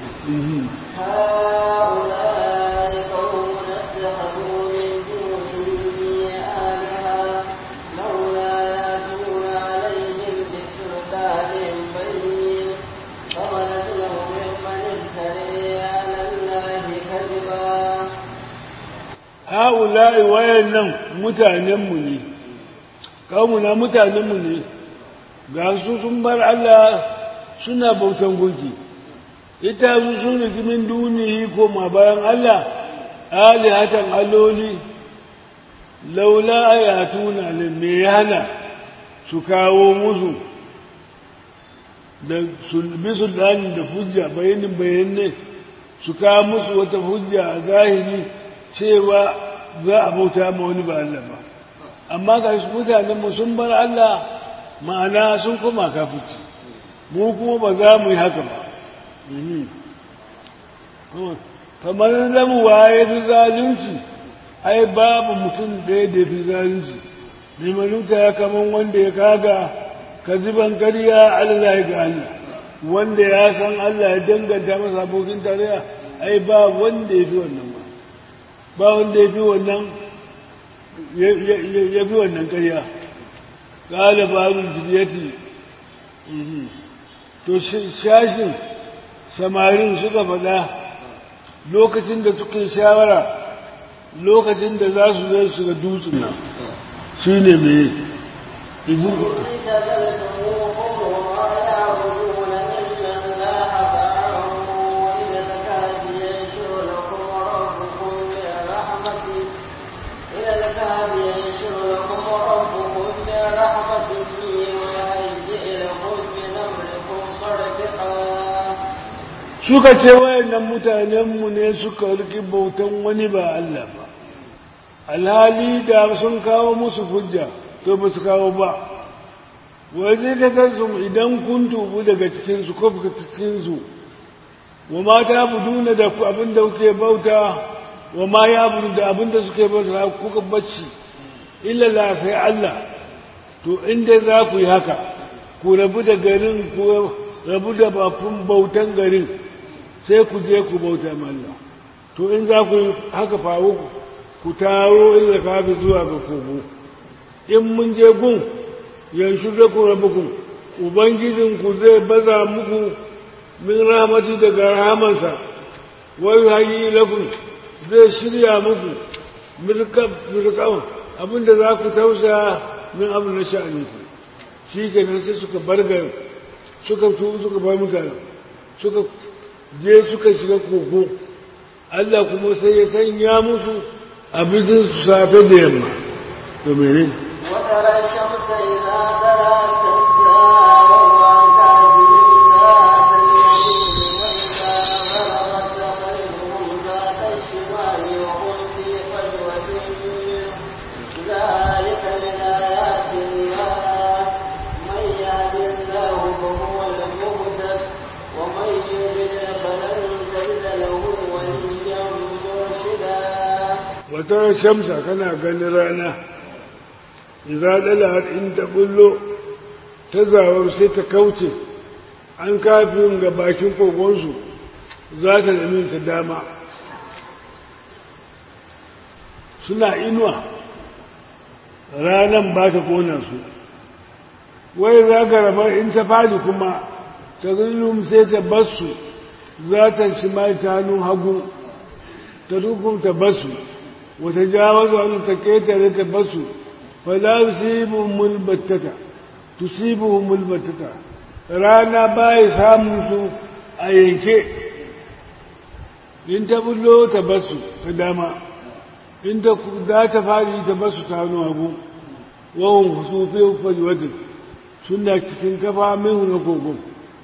هؤلاء قوم اتخذوا من دونه آلهة لولا يأتون عليهم بسلطان بين فمن أظلم ممن افتري على الله كذبا ha'ula'i wayannan mutanenmu ne kawuna mutanenmu ne ga su sun bar Allah suna bautan gunki ita su sun rigimin duniyi koma bayan Allah alihatan alloli laula ayatuna ne me hana su kawo musu da bisu da hujja bayanin bayanne su kawo musu wata hujja a zahiri cewa za a bauta ma wani ba Allah ba amma ga su mutanen mu sun bar Allah ma'ana sun koma kafici mu kuma ba za mu yi haka ba kamar zamu waye fi zalunci ai babu mutum ɗaya da fi zalunci limanuta ya kaman wanda ya kaga kaziban ƙarya Allah ga Allah wanda ya san Allah ya danganta masa abokin tarayya ai ba wanda ya fi wannan ba ba wanda ya fi wannan ya fi wannan ƙarya ƙala babin jidiyati to shashin samarin suka faɗa lokacin da suke shawara lokacin da za su zai shiga dutsen nan shi ne mai izin suka ce wayannan mutanenmu ne suka riki bautan wani ba Allah ba alhali da sun kawo musu hujja to ba su kawo ba waje da kansu idan kun tubu daga cikinsu ko fuka cikinsu wa ma ta buduna da abin da kuke bauta wa ma ya budu da abin da suke bauta kuka bacci illa la sai Allah to inda za ku yi haka ku rabu da garin ku rabu da bafin bautan garin sai ku je ku bauta Allah to in za ku yi haka faru ku taro inda kafi zuwa ga kogo in mun je gun yanzu da ku rabu ku ubangijinku zai baza muku min rahmati daga rahamansa wai hayi lakum zai shirya muku mirkan abinda za ku tausa min abu na sha'aninku shi kenan sai suka barga suka tu suka bar mutane suka je suka shiga kogo Allah kuma sai ya sanya musu abincin su safe da yamma to mene وترى الشمس إذا طلعت تزاور عن كهفهم ذات اليمين وإذا غربت تقرضهم ذات الشمال وهم في فجوة ذلك من آيات الله من يهد الله فهو المهتد ومن يضلل فلن تجد له وليا مرشدا wata shamsa kana ganin rana iza dala in ta bullo ta zawar sai ta kauce an kafin ga bakin kogonsu za ta nemi ta dama suna inuwa ranan ba ta kona su wai za ka raba in ta fadi kuma ta zulum sai ta basu za ta shi mai ta hannun hagu ta dukkan ta basu wata jawazu an ta ketare ta basu fala yusibuhum albattata tusibuhum albattata rana bai samun su a yanke in ta bullo ta basu ta dama in ta da ta fadi ta basu ta hannu hagu wawan husufi fajwatin suna cikin kafa min na kogon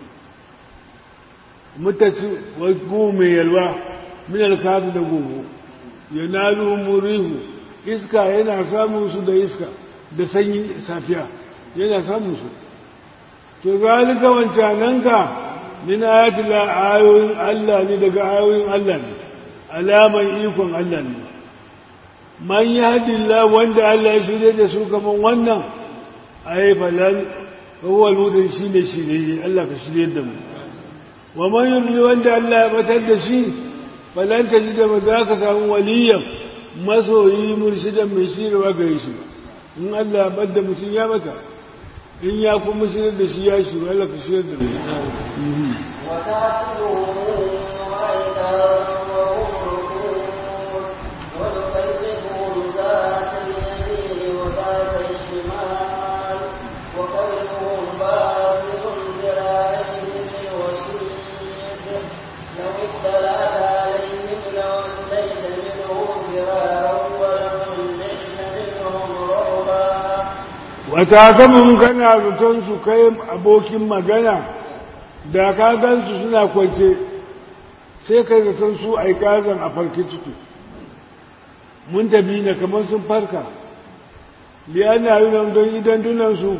mutaci wa mai yalwa min alkafi da gogo yanalu murihu iska yana samun su da iska da sanyi safiya yana samun su to zalika wancananka min ayati la ayoyin Allah ne daga ayoyin Allah ne alaman ikon Allah ne man yahdillah wanda Allah ya shirye da su kaman wannan ai falan huwa al shine shirye Allah ka shirye da mu wa man yudli wanda Allah ya batar da shi falan ta ji da ba za ka samu waliyan masoyi murshidan mai shirwa gare shi in Allah ya bar da mutum ya bata in ya kuma shirar da shi ya shiru Allah ka shirar da shi وتحسبهم أيضا وهم ركود ونكلمهم ذات اليمين وذات الشمال وقلبهم باسط ذراعيه بالوسيد لو اطلعت عليهم لوليت منهم فرارا ولملئت منهم رعبا wata samun kana zaton su kai abokin magana da ka gansu suna kwance sai kai zaton su aikazan a farke ciki mun tabi na kamar sun farka liyana yi nan don idan dunansu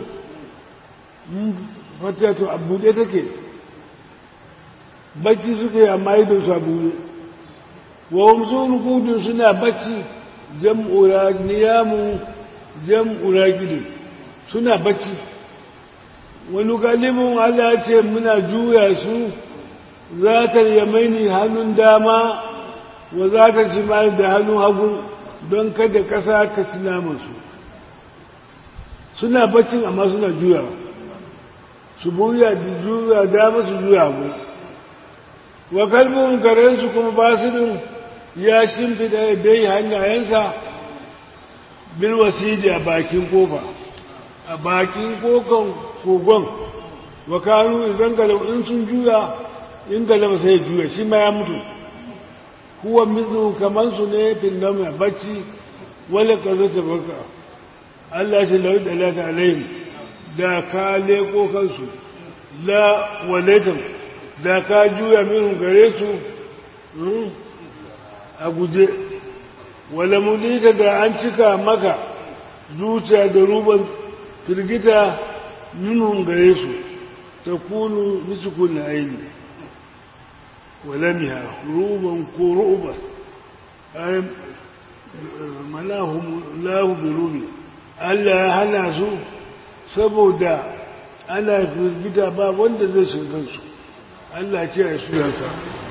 fatatu a buɗe take bacci suke amma idan su a buɗe wa wamsu rukudun suna bacci jam'ura niyamu jam'ura gidu suna bacci wani galibin Allah ce muna juya su za ta yamaini hannun dama wa za ta ci da hannun hagu don kada ƙasa ta ci namansu suna baccin amma suna juya su buya da juya dama su juya hagu wa kalbin karensu kuma basirin ya shimfida dai hannayensa bil wasidi a bakin kofa a bakin kokon kogon wa kanu idan galau in sun juya in galau sai juya shi ma ya mutu kuwa mizu kamar su ne finnam a bacci wale ka zata baka Allah shi lau da lata alayhim da ka leko kansu la walaitan da ka juya min gare su a guje wala mulita da an cika maka zuciya da ruban firgita minhum gare su ta kunu nisukun aini walamiha ruban ko ruba ay manahum lahu birubi Allah ya hana su saboda ana firgita ba wanda zai shiga su Allah kiyaye su yanka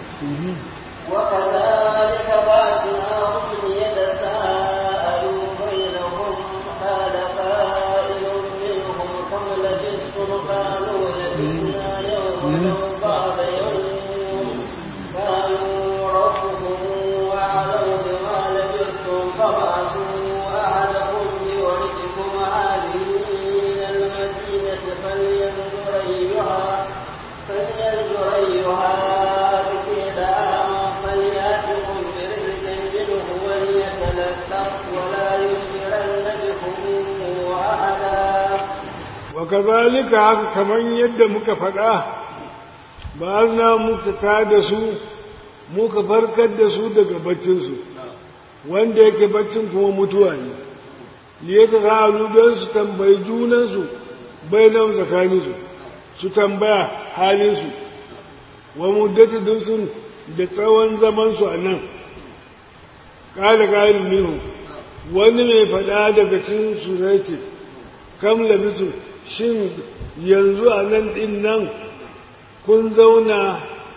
وكذلك بعثناهم يتساءلوا بينهم قال قائل منهم كم لبثتم قالوا لبثنا يوما أو بعض يوم قالوا ربهم أعلم بما لبثتم فبعثوا أحدكم بورقكم هذه إلى المدينة فلينظر أيها فلينظر أيها أزكي طعاما فليأتكم برزق منه وليتلطف ولا يشعرن بكم أحدا وكذلك haka kaman yadda muka faɗa ba na muka ta da su muka farkar da su daga baccinsu wanda yake baccin kuma mutuwa ne liyata sa'alu don su tambayi junansu bai nan tsakaninsu su tambaya halinsu wa muddatu dinsun da tsawon zamansu a nan ƙada ƙarin minhu wani mai faɗa daga cikin su zai ce kam labisu shin yanzu a nan ɗin nan kun zauna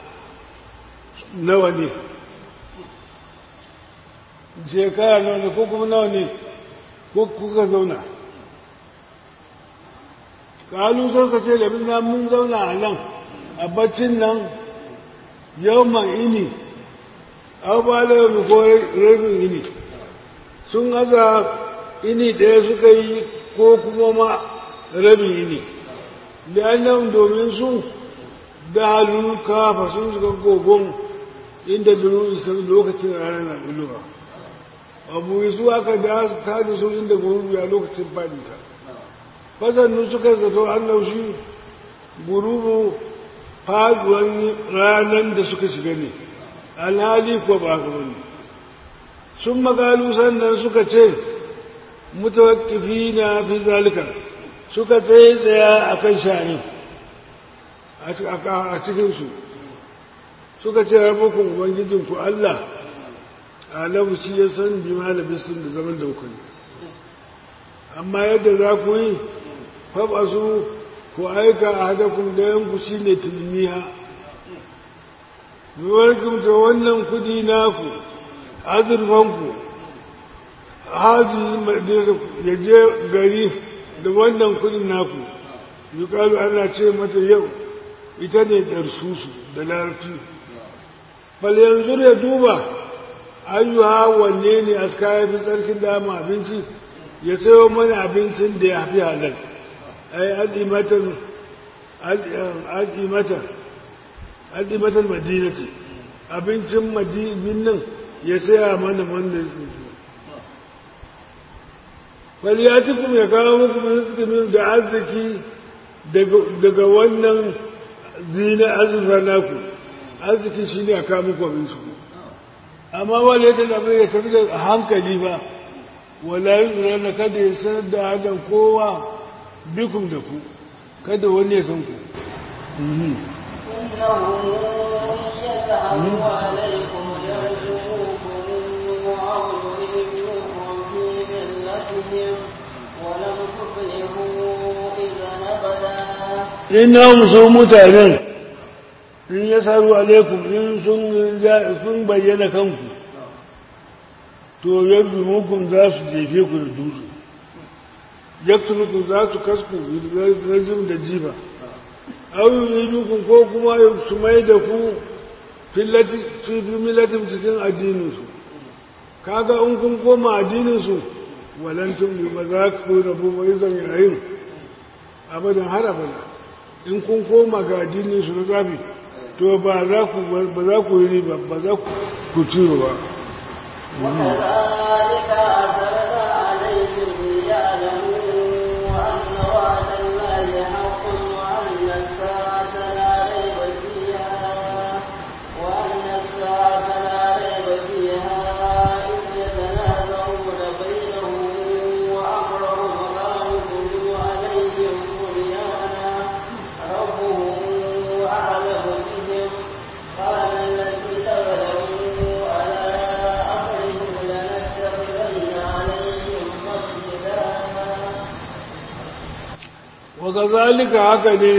nawa ne shekara nawa ne ko kuma nawa ne ko kuka zauna kalu sai ka ce labin na mun zauna a nan a baccin nan yau man ini au ba da yau ko rabin ini sun aza ini ɗaya suka yi ko kuma ma rabin ini da nan domin su da halin kafa sun suka gogon inda duru isa lokacin rana na buluwa abu su aka da ta da su inda gurubi a lokacin fadita fasannu suka zato an laushi gurubu faduwan ranar da suka shiga ne alhali ko ba ka wani sun magalu sannan suka ce mutawakkifi na fi zalika suka tsaye tsaya a kan shani a cikinsu suka ce rabukun ubangijinku Allah alamu shi ya san bima da bisin da zaman da hukuni amma yadda za ku yi faɓa su ku aika a hadakun dayanku shi ne tilmiha Nuwarkin ta wannan kudi naku, azurfanku, haji ya je gari da wannan kudin naku, yukalu ana ce mata yau ita ne ɗarsusu da larabci. Fal yanzu ya duba, ayyuha wanne ne aska ya fi tsarkin dama abinci, ya sayo mana abincin da ya fi halal. Ai, al'imatan, al'imatan, al'imatan madina ce abincin madinin nan ya saya mana wanda ya tsinci faliyatikum ya kawo muku rizkinin da arziki daga wannan zina azurfa naku arziki shi ne a kawo muku abinci amma wale ta da ya tafi da hankali ba wala yi na kada ya sanar da hadan kowa bikum da ku kada wani ya san ku إنه يذهب عليكم يرجوكم أو يريدوكم في ملتهم ولم تفلحوا إذا أبدا innahum su mutanen in ya saru alaikum in sun bayyana kanku to yadda mukun za su jefe ku da dutse yaktulukum za su kasku rajim da jiba au yuridukun ko kuma su mai da ku fi millatin cikin addininsu kaga in kun koma addininsu walantun ba za ku rabu ba izan yayin abadan har abada in kun koma ga addininsu na zafi to ba za ku ba za ku yi riba ba za ku ciro ba وكذلك أثرنا عليهم ليعلموا أن وعد الله حق وأن الساعة لا ريب فيها وأن الساعة لا ريب فيها إذ يتنازعون بينهم وأمرهم لا يبدو عليهم بنيانا ربهم أعلم بهم قال الذين ظلموا على أمرهم لنتخذن عليهم مسجدا وكذلك هكذا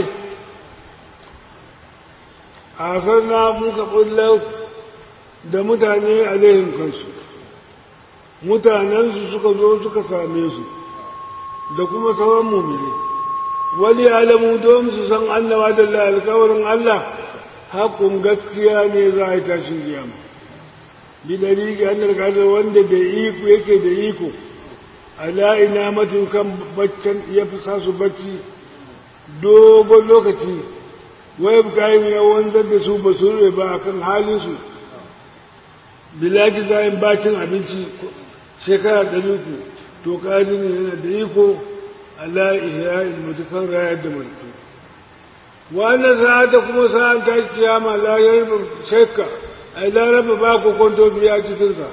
asarna muka bullar da mutane alaihim kansu mutanensu suka zo suka same su da kuma sauran mumini wani alamu don su san annawa da alkawarin Allah haƙun gaskiya ne za a yi tashin kiyama bi dalili an da wanda da iko yake da iko ala ina matukan baccin ya fi sa su bacci dogon lokaci wai kayan ya wanzar da su ba su rube ba a kan halinsu bilaki zayin bacin abinci shekara ɗari ku to ƙajin yana da iko ala ihya mutukan rayar da mutu wannan sa'ata kuma sa'an ta kiyama la yarba shakka ai laraba ba ku kwanto biya cikinsa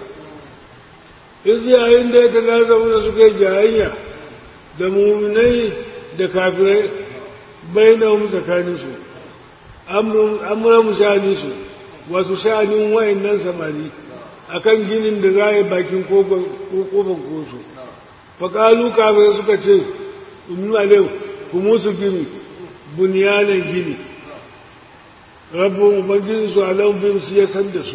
iz yayin da ya talazamu da suka yi jayayya da muminai da kafirai bainahum tsakaninsu amuran sha'aninsu wasu sha'anin wayannan samari akan ginin da za a yi bakin kofar kosu faƙalu kafin suka ce unu alim ku musu gini bunyanan gini rabbin ubangiji su alam bin su ya san da su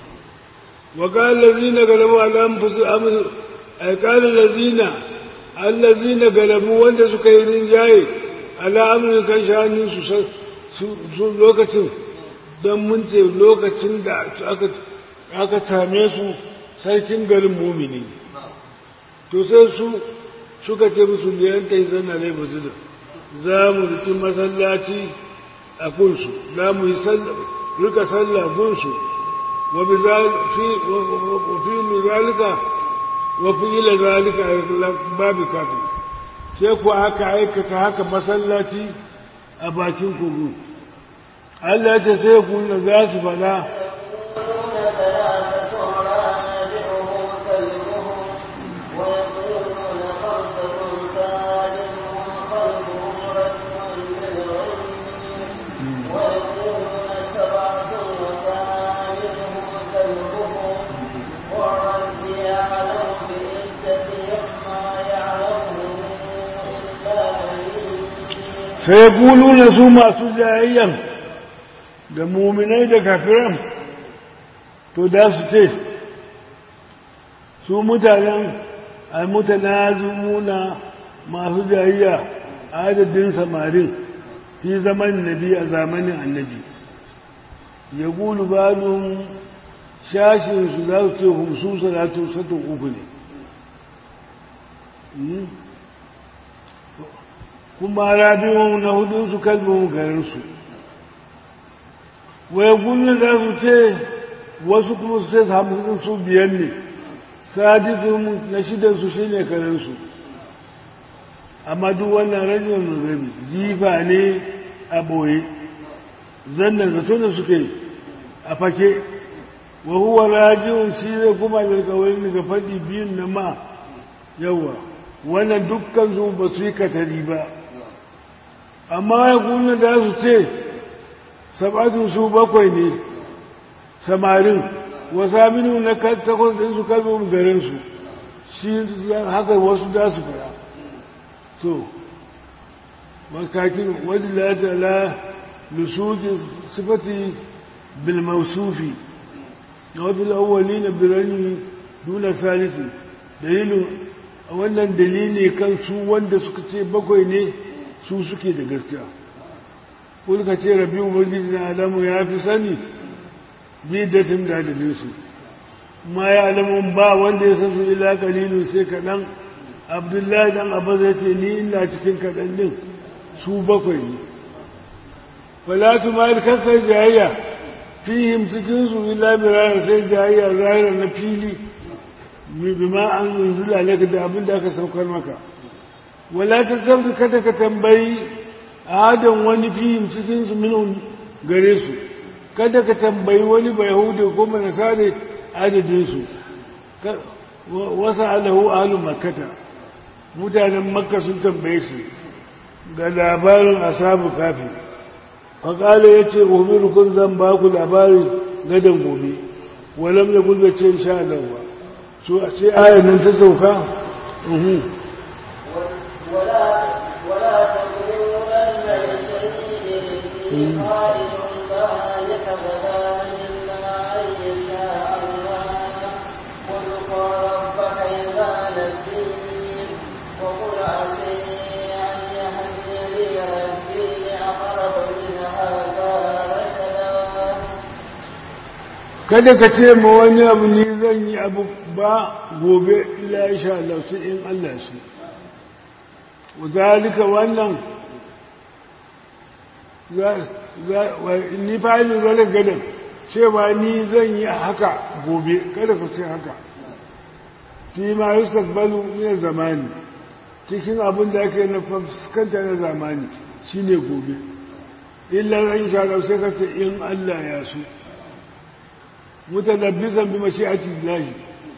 وقال الذين غلبوا على انفسهم اي قال الذين الذين غلبوا wanda suka yi rinjaye ala amrin kan shanin su su lokacin dan mun ce lokacin da aka aka tame su sarkin garin mumini to sai su suka ce musu liyan kai zanna ne masjid za mu riki masallaci a kunsu za mu yi rika sallah gunsu وبذلك في وفي ذلك وفي ذلك باب كافي sai ku aka aikata haka masallaci a bakin kogo Allah ta sai ku na za su fada يقولون ثلاثة رابعهم كلبهم ويقولون خمسة سادسهم قلبهم رجم بالغيب sai na su masu jayayyan da muminai da kafiran to da su ce su mutanen almutanazumuna masu jayayya adadin samarin fi zaman nabi a zamanin annabi ya gulu balun shashinsu za su ce humsu salatu satun uku ne kuma rabin na hudunsu kalbin garinsu waya gulu za su ce wasu kuma su ce hamsin su biyan ne sadisun na shidansu shi ne karensu amma duk wannan rajin rabi jifa ne a ɓoye zannan zato da suke a fake wa huwa rajin shi zai kuma alkawari daga faɗi biyun na ma yawa wannan dukkan su ba su yi katari ba amma ya kuna da su ce sabatun su bakwai ne samarin wasa minu na takwas ɗinsu kalmomin garinsu shi haka wasu da su fara to makakin wajen latala lusuki sifati bilmausufi na wafil awwali na birani duna salisi dalilin wannan dalili kan su wanda suka ce bakwai ne su suke da gaskiya kulka ce rabi ubangiji na alamu ya fi sani bidatin da dalilinsu ma ya alamun ba wanda ya san su ila kalilun sai kaɗan abdullahi dan abu zai ce ni ina cikin kaɗan din su bakwai ne falatu ma kakar jayayya fihim cikinsu ila birara sai jayayya zahira na fili bima an zunzula laka da abin da aka saukar maka wala ta sabta kada ka tambayi adam wani fihim cikinsu minun gare su kada ka tambayi wani bai hudu ko manasare adadinsu wasu alahu ahalun makata mutanen makka sun tambaye su ga labarin asabu kafi faƙala ya ce kun zan ba ku labarin gadon gobe walam ya gulba ce sha Allah ba so a sai ayar nan ta sauka ولا تقولن لشيء قائل ذلك غدا إلا أن يشاء الله واذكر ربك إذا نسيت وقل عسي أن يهديني ربي لأقرب من هذا رشدا kada ka ce ma wani abu ni zan yi abu ba gobe ila insha Allah sai in Allah shi zalika wannan ni fa'ilin zalika gadan cewa ni zan yi haka gobe kada ka ce haka fi ma yustaqbalu min zamani cikin abin da ake na fuskanta na zamani shine gobe illa insha Allah sai ka ce in Allah ya so mutalabbisan bi mashi'ati Allah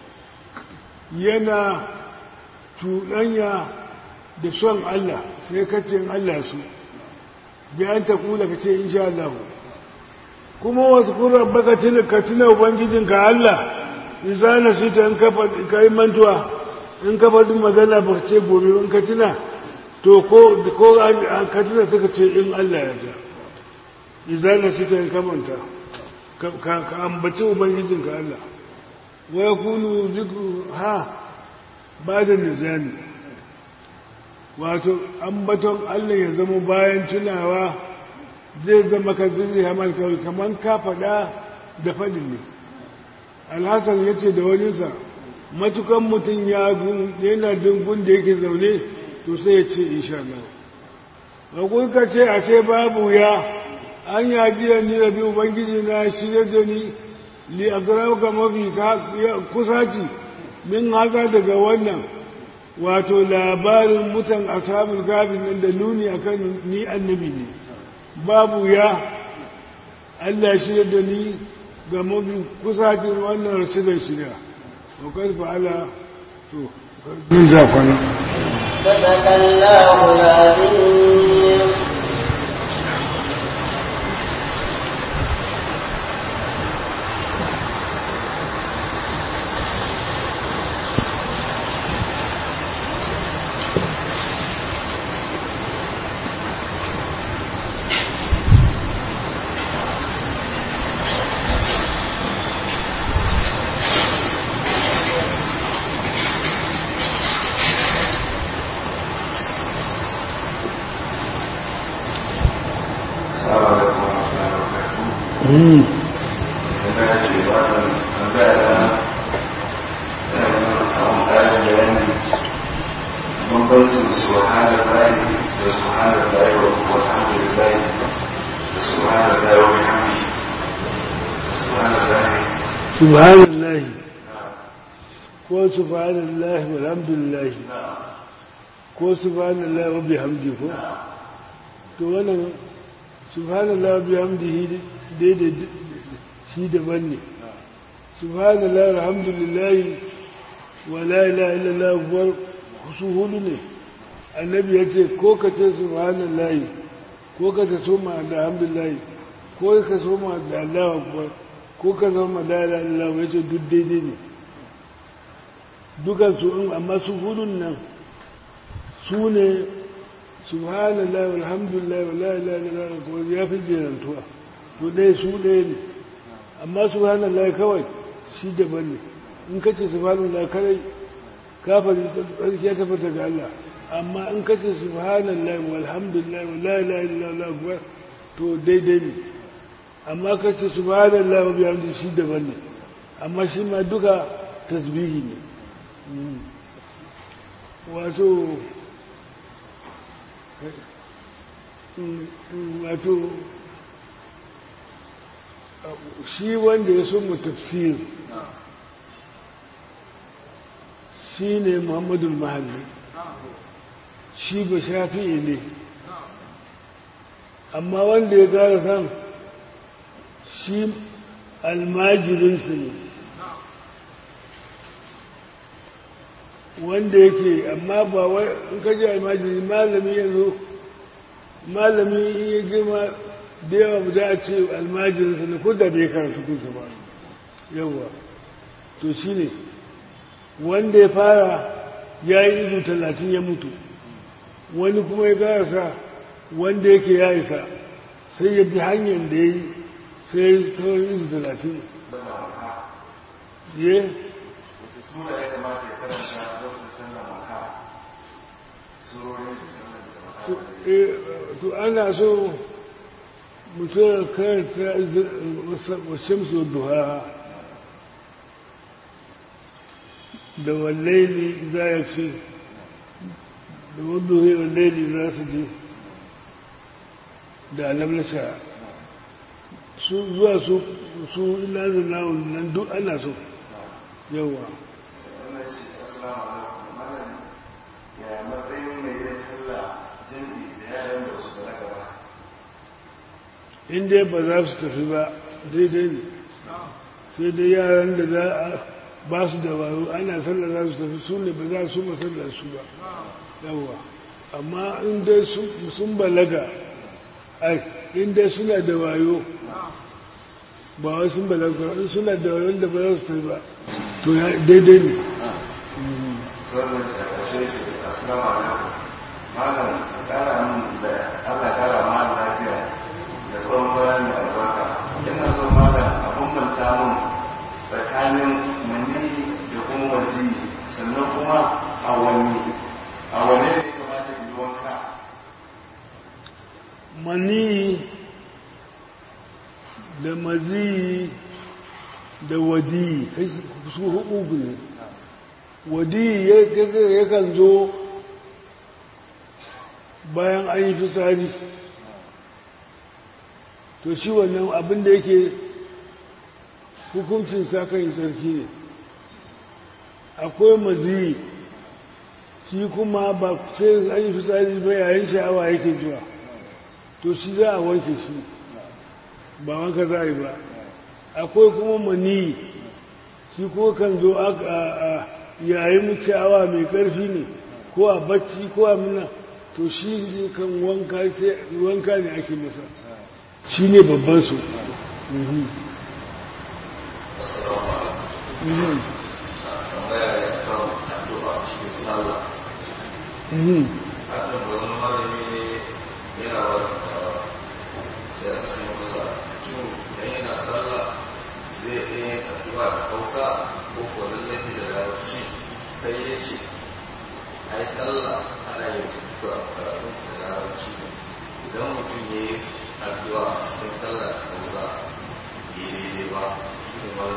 yana tuɗanya da son Allah sai kacin Allah su bayan ta kula ka ce insha Allah kuma wasu kurar baka tuna ka tuna ubangijinka Allah isa na shi ta in ka yi mantuwa in ka faɗi magana ba ce gobe in ka tuna to ko ko an ka tuna suka ce in Allah ya ja isa na shi ta in ka manta ka ambaci ubangijinka Allah wa ya kunu zikru ha ba da nizami wato ambaton Allah ya zama bayan tunawa zai zama ka zirri hamar kawai kamar ka faɗa da faɗin ne alhassan ya ce da waninsa matukan mutum ya yana dungun da yake zaune to sai ya ce insha Allah ka ce a ce babu ya an yajiya ni da bi ubangiji na shirya da ni li agrauka mafi kusaci min haka daga wannan wato labarin mutan ashabul gafin nan da nuni akan ni annabi ne babu ya Allah shirya da ni ga mafi kusacin wannan rasidar shirya wa kai fa'ala to din zafana صدق الله العظيم Mhm. Kuma ya ce ba da tambaya da kawon ƙarin bayani bambancin subhanar layi da subhanar layi wa alhamdulillah da subhanar layi wa bihamdi da subhanar layi subhanallah ko subhanallah walhamdulillah ko subhanallah wa bihamdi ko to wannan subhanallah wa bihamdihi daidai shi daban ne subhanallah alhamdulillah wa la ilaha illallah akbar su hudu ne annabi ya ce ko ka ce subhanallah ko ka ce soma da alhamdulillah ko ka soma da Allah akbar ko ka zama la ilaha illallah ya ce duk daidai ne dukan su in amma su hudun nan su ne subhanallah walhamdulillah wa la ilaha illallah akbar ya fi jerantuwa to dai su ɗaya ne amma subhanallah kawai shi daban ne in kace subhanallah kawai kafari tsarki ya tabbata ga Allah amma in kace subhanallah walhamdulillah wa la ilaha illallah akbar to daidai ne amma kace subhanallah wa bihamdi shi daban ne amma shi ma duka tasbihi ne Mm. wato mm, mm, wato shi wanda ya so mu tafsir shi ne muhammadul mahalli shi ba shafi'i ne amma wanda ya gara san shi almajirinsu ne wanda yake amma ba wai in kaji almajiri malami yanzu malami in ya girma da yawa ba za a ce almajirinsa ne ko da bai karatu kunsa ba yawa to shi ne wanda ya fara ya yi izu talatin ya mutu wani kuma ya karasa wanda yake ya isa sai ya bi hanyar da ya yi sai ya yi sauran izu talatin ye wata sura ya kamata ya karanta lokacin sallar maka surorin da sallar da maka to eh, to ana so mutum ya karanta washamsu duha da wallaili za ya ce da wadda wallaili za su je da alamlasha su zuwa su su ina zana nan duk ana so yawa wannan ce assalamu alaikum malam ya matsayin mai yin sallah jami'i da yaran da wasu balaga ba in dai ba za su tafi ba daidai ne sai dai yaran da za a ba su da wayo ana sallar za su tafi su ne ba za su masallar su ba yawa amma in dai sun- sun balaga ai in dai suna da wayo ba wai sun balaga ba, in suna da wayo da ba za su tafi ba to ya daidai ne sauran ce a ƙarshe ce assalamu alaikum malam ka kara min da allah kara ma lafiya da tsawon bayan mai albarka ina so malam a bambanta min tsakanin mani da kuma wazi sannan kuma a wani a wane ne ya kamata in yi wanka mani da mazi da wadi su uku ne wadi ya- yakan zo bayan an yi fitsari to shi wannan abin da yake hukuncin sa kan yi sarki ne akwai mazi shi kuma ba sai an yi fitsari ba yayin sha'awa yake zuwa to shi za a wanke shi ba wanka za a yi ba akwai kuma mani shi ko kan zo a a- yayin sha'awa mai ƙarfi ne ko a bacci ko a muna to shi ne kan wanka sai wanka ne ake masa shi ne babban su Mhm. assalamu alaikum Mhm. tambaya ne kan addu'a cikin sallah Mhm. hakan da wani malami ne yana wadatawa sai aka ce masa cin idan yana sallah zai ɗaya yin addu'a da hausa ko ko lallai sai da larabci sai ya ce ai sallah ana yin karatun da larabci ne idan mutum ya yi addu'a a cikin sallah da hausa daidai ba kuma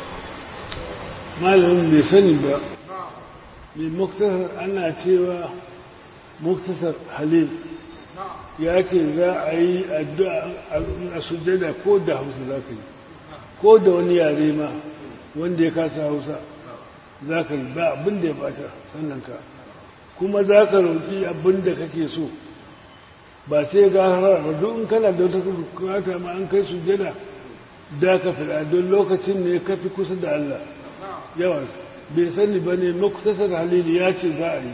malamin bai sani ba mai muktasar ana cewa muktasar halil ya ce za a yi addu'a a sujada ko da hausa za ka yi ko da wani yare ma wanda ya kasa hausa za ka yi ba abin da ya bata sannan ka kuma za ka roƙi abin da kake so ba sai ga ba duk in kana da wata bukata ma an kai sujada da ka fi don lokacin ne ka fi kusa da Allah yawa bai sani ba ne muktasar halili ya ce za a yi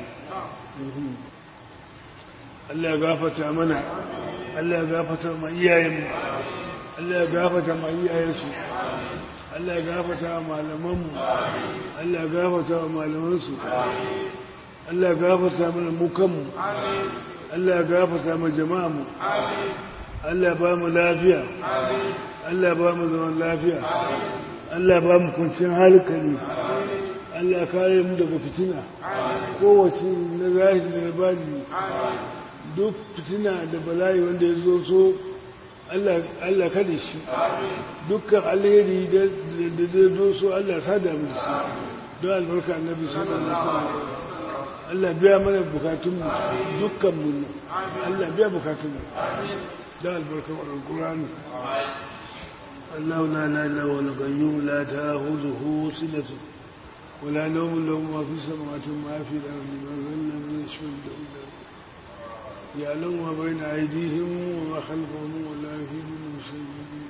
Allah ya gafata mana Allah ya gafata ma iyayenmu Allah ya gafata ma iyayensu Allah ya gafata wa malamanmu Allah ya gafata wa malamansu Allah ya gafata mana mu kanmu Allah ya gafata ma jama'amu Allah ya ba mu lafiya Allah ya ba mu zaman lafiya Allah ya ba mu kwanciyar halikali Allah ya kare mu daga fitina kowace na zahiri da bani duk fitina da bala'i wanda ya zo so Allah kada shi dukkan alheri da zai zo so Allah sada mu da shi don albarka annabi sallallahu alaihi wasallam Allah biya mana bukatunmu dukkanmu Allah biya bukatunmu don albarka alqur'ani الله لا لا لا ولا قيوم لا تأخذه سنة ولا نوم له ما في السماوات وما في الأرض ما ظل من يشفع يعلم ما بين أيديهم وما خلفهم ولا يفيدون من شيء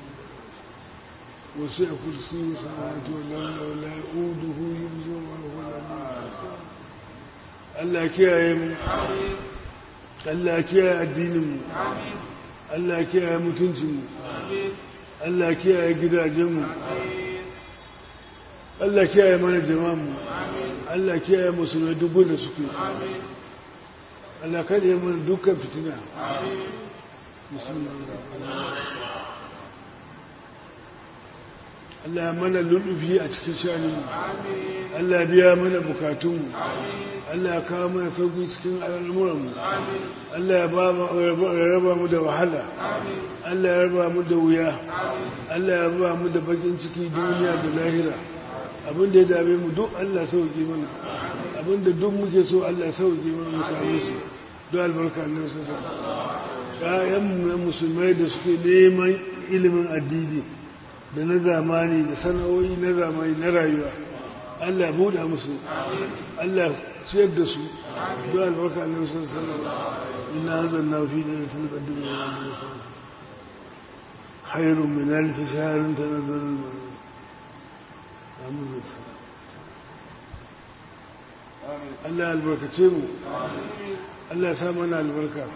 وسع كرسي السماوات والأرض ولا يؤوده يمزون وهو العلي Allah kiyaye mu Allah kiyaye addinin mu Allah kiyaye mutuncin mu Allah kiyaye gidajen mu Allah kiyaye mana jama'an mu Allah kiyaye musulmai duk da suke Allah kada ya mana dukkan fitina Allah mana lullufi a cikin shanin Allah biya mana bukatunmu Allah ya kawo mana sauki cikin al'amuranmu Allah ya raba mu da wahala Allah ya raba mu da wuya Allah ya raba mu da bakin ciki duniya da lahira abinda ya dame mu duk Allah sauki mana abinda duk muke so Allah sauki mana mu same su don albarka Allah sassa ƴaƴanmu na musulmai da suke neman ilimin addini da na zamani da sana'o'i na zamani na rayuwa Allah buɗa musu Allah ciyar da su don albarka Allah sassa ina hazan na fi da ta ƙaddin da ya خير من ألف شهر تنزل الملائكة Allah albarkace mu Allah ya sa mana albarka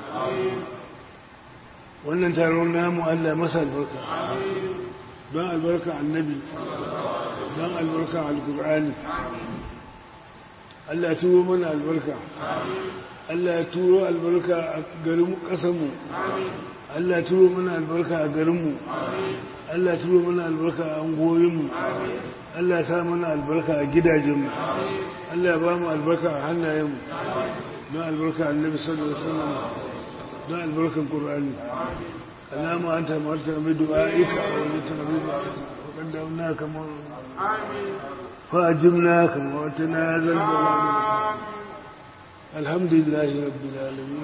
wannan taron namu Allah masa albarka don albarka annabi don albarka alkur'ani Allah ya turo mana albarka Allah ya turo albarka a garin ƙasanmu Allah ya turo mana albarka a garinmu Allah ya turo mana albarka a angoyinmu Allah ya sa mana albarka a gidajenmu Allah ya ba mu albarka a hannayenmu don albarka annabi sallallahu alaihi wasallam don albarkan qur'ani alama anta marta bi du'aika wa litanbiba wa qaddamna kama amin fa ajibna kama wa tanazal alhamdulillahi rabbil alamin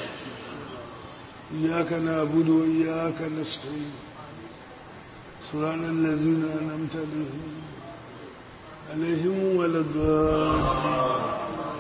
إياك نعبد وإياك نستعين صراط الذين أنعمت عليهم عليهم ولا الضالين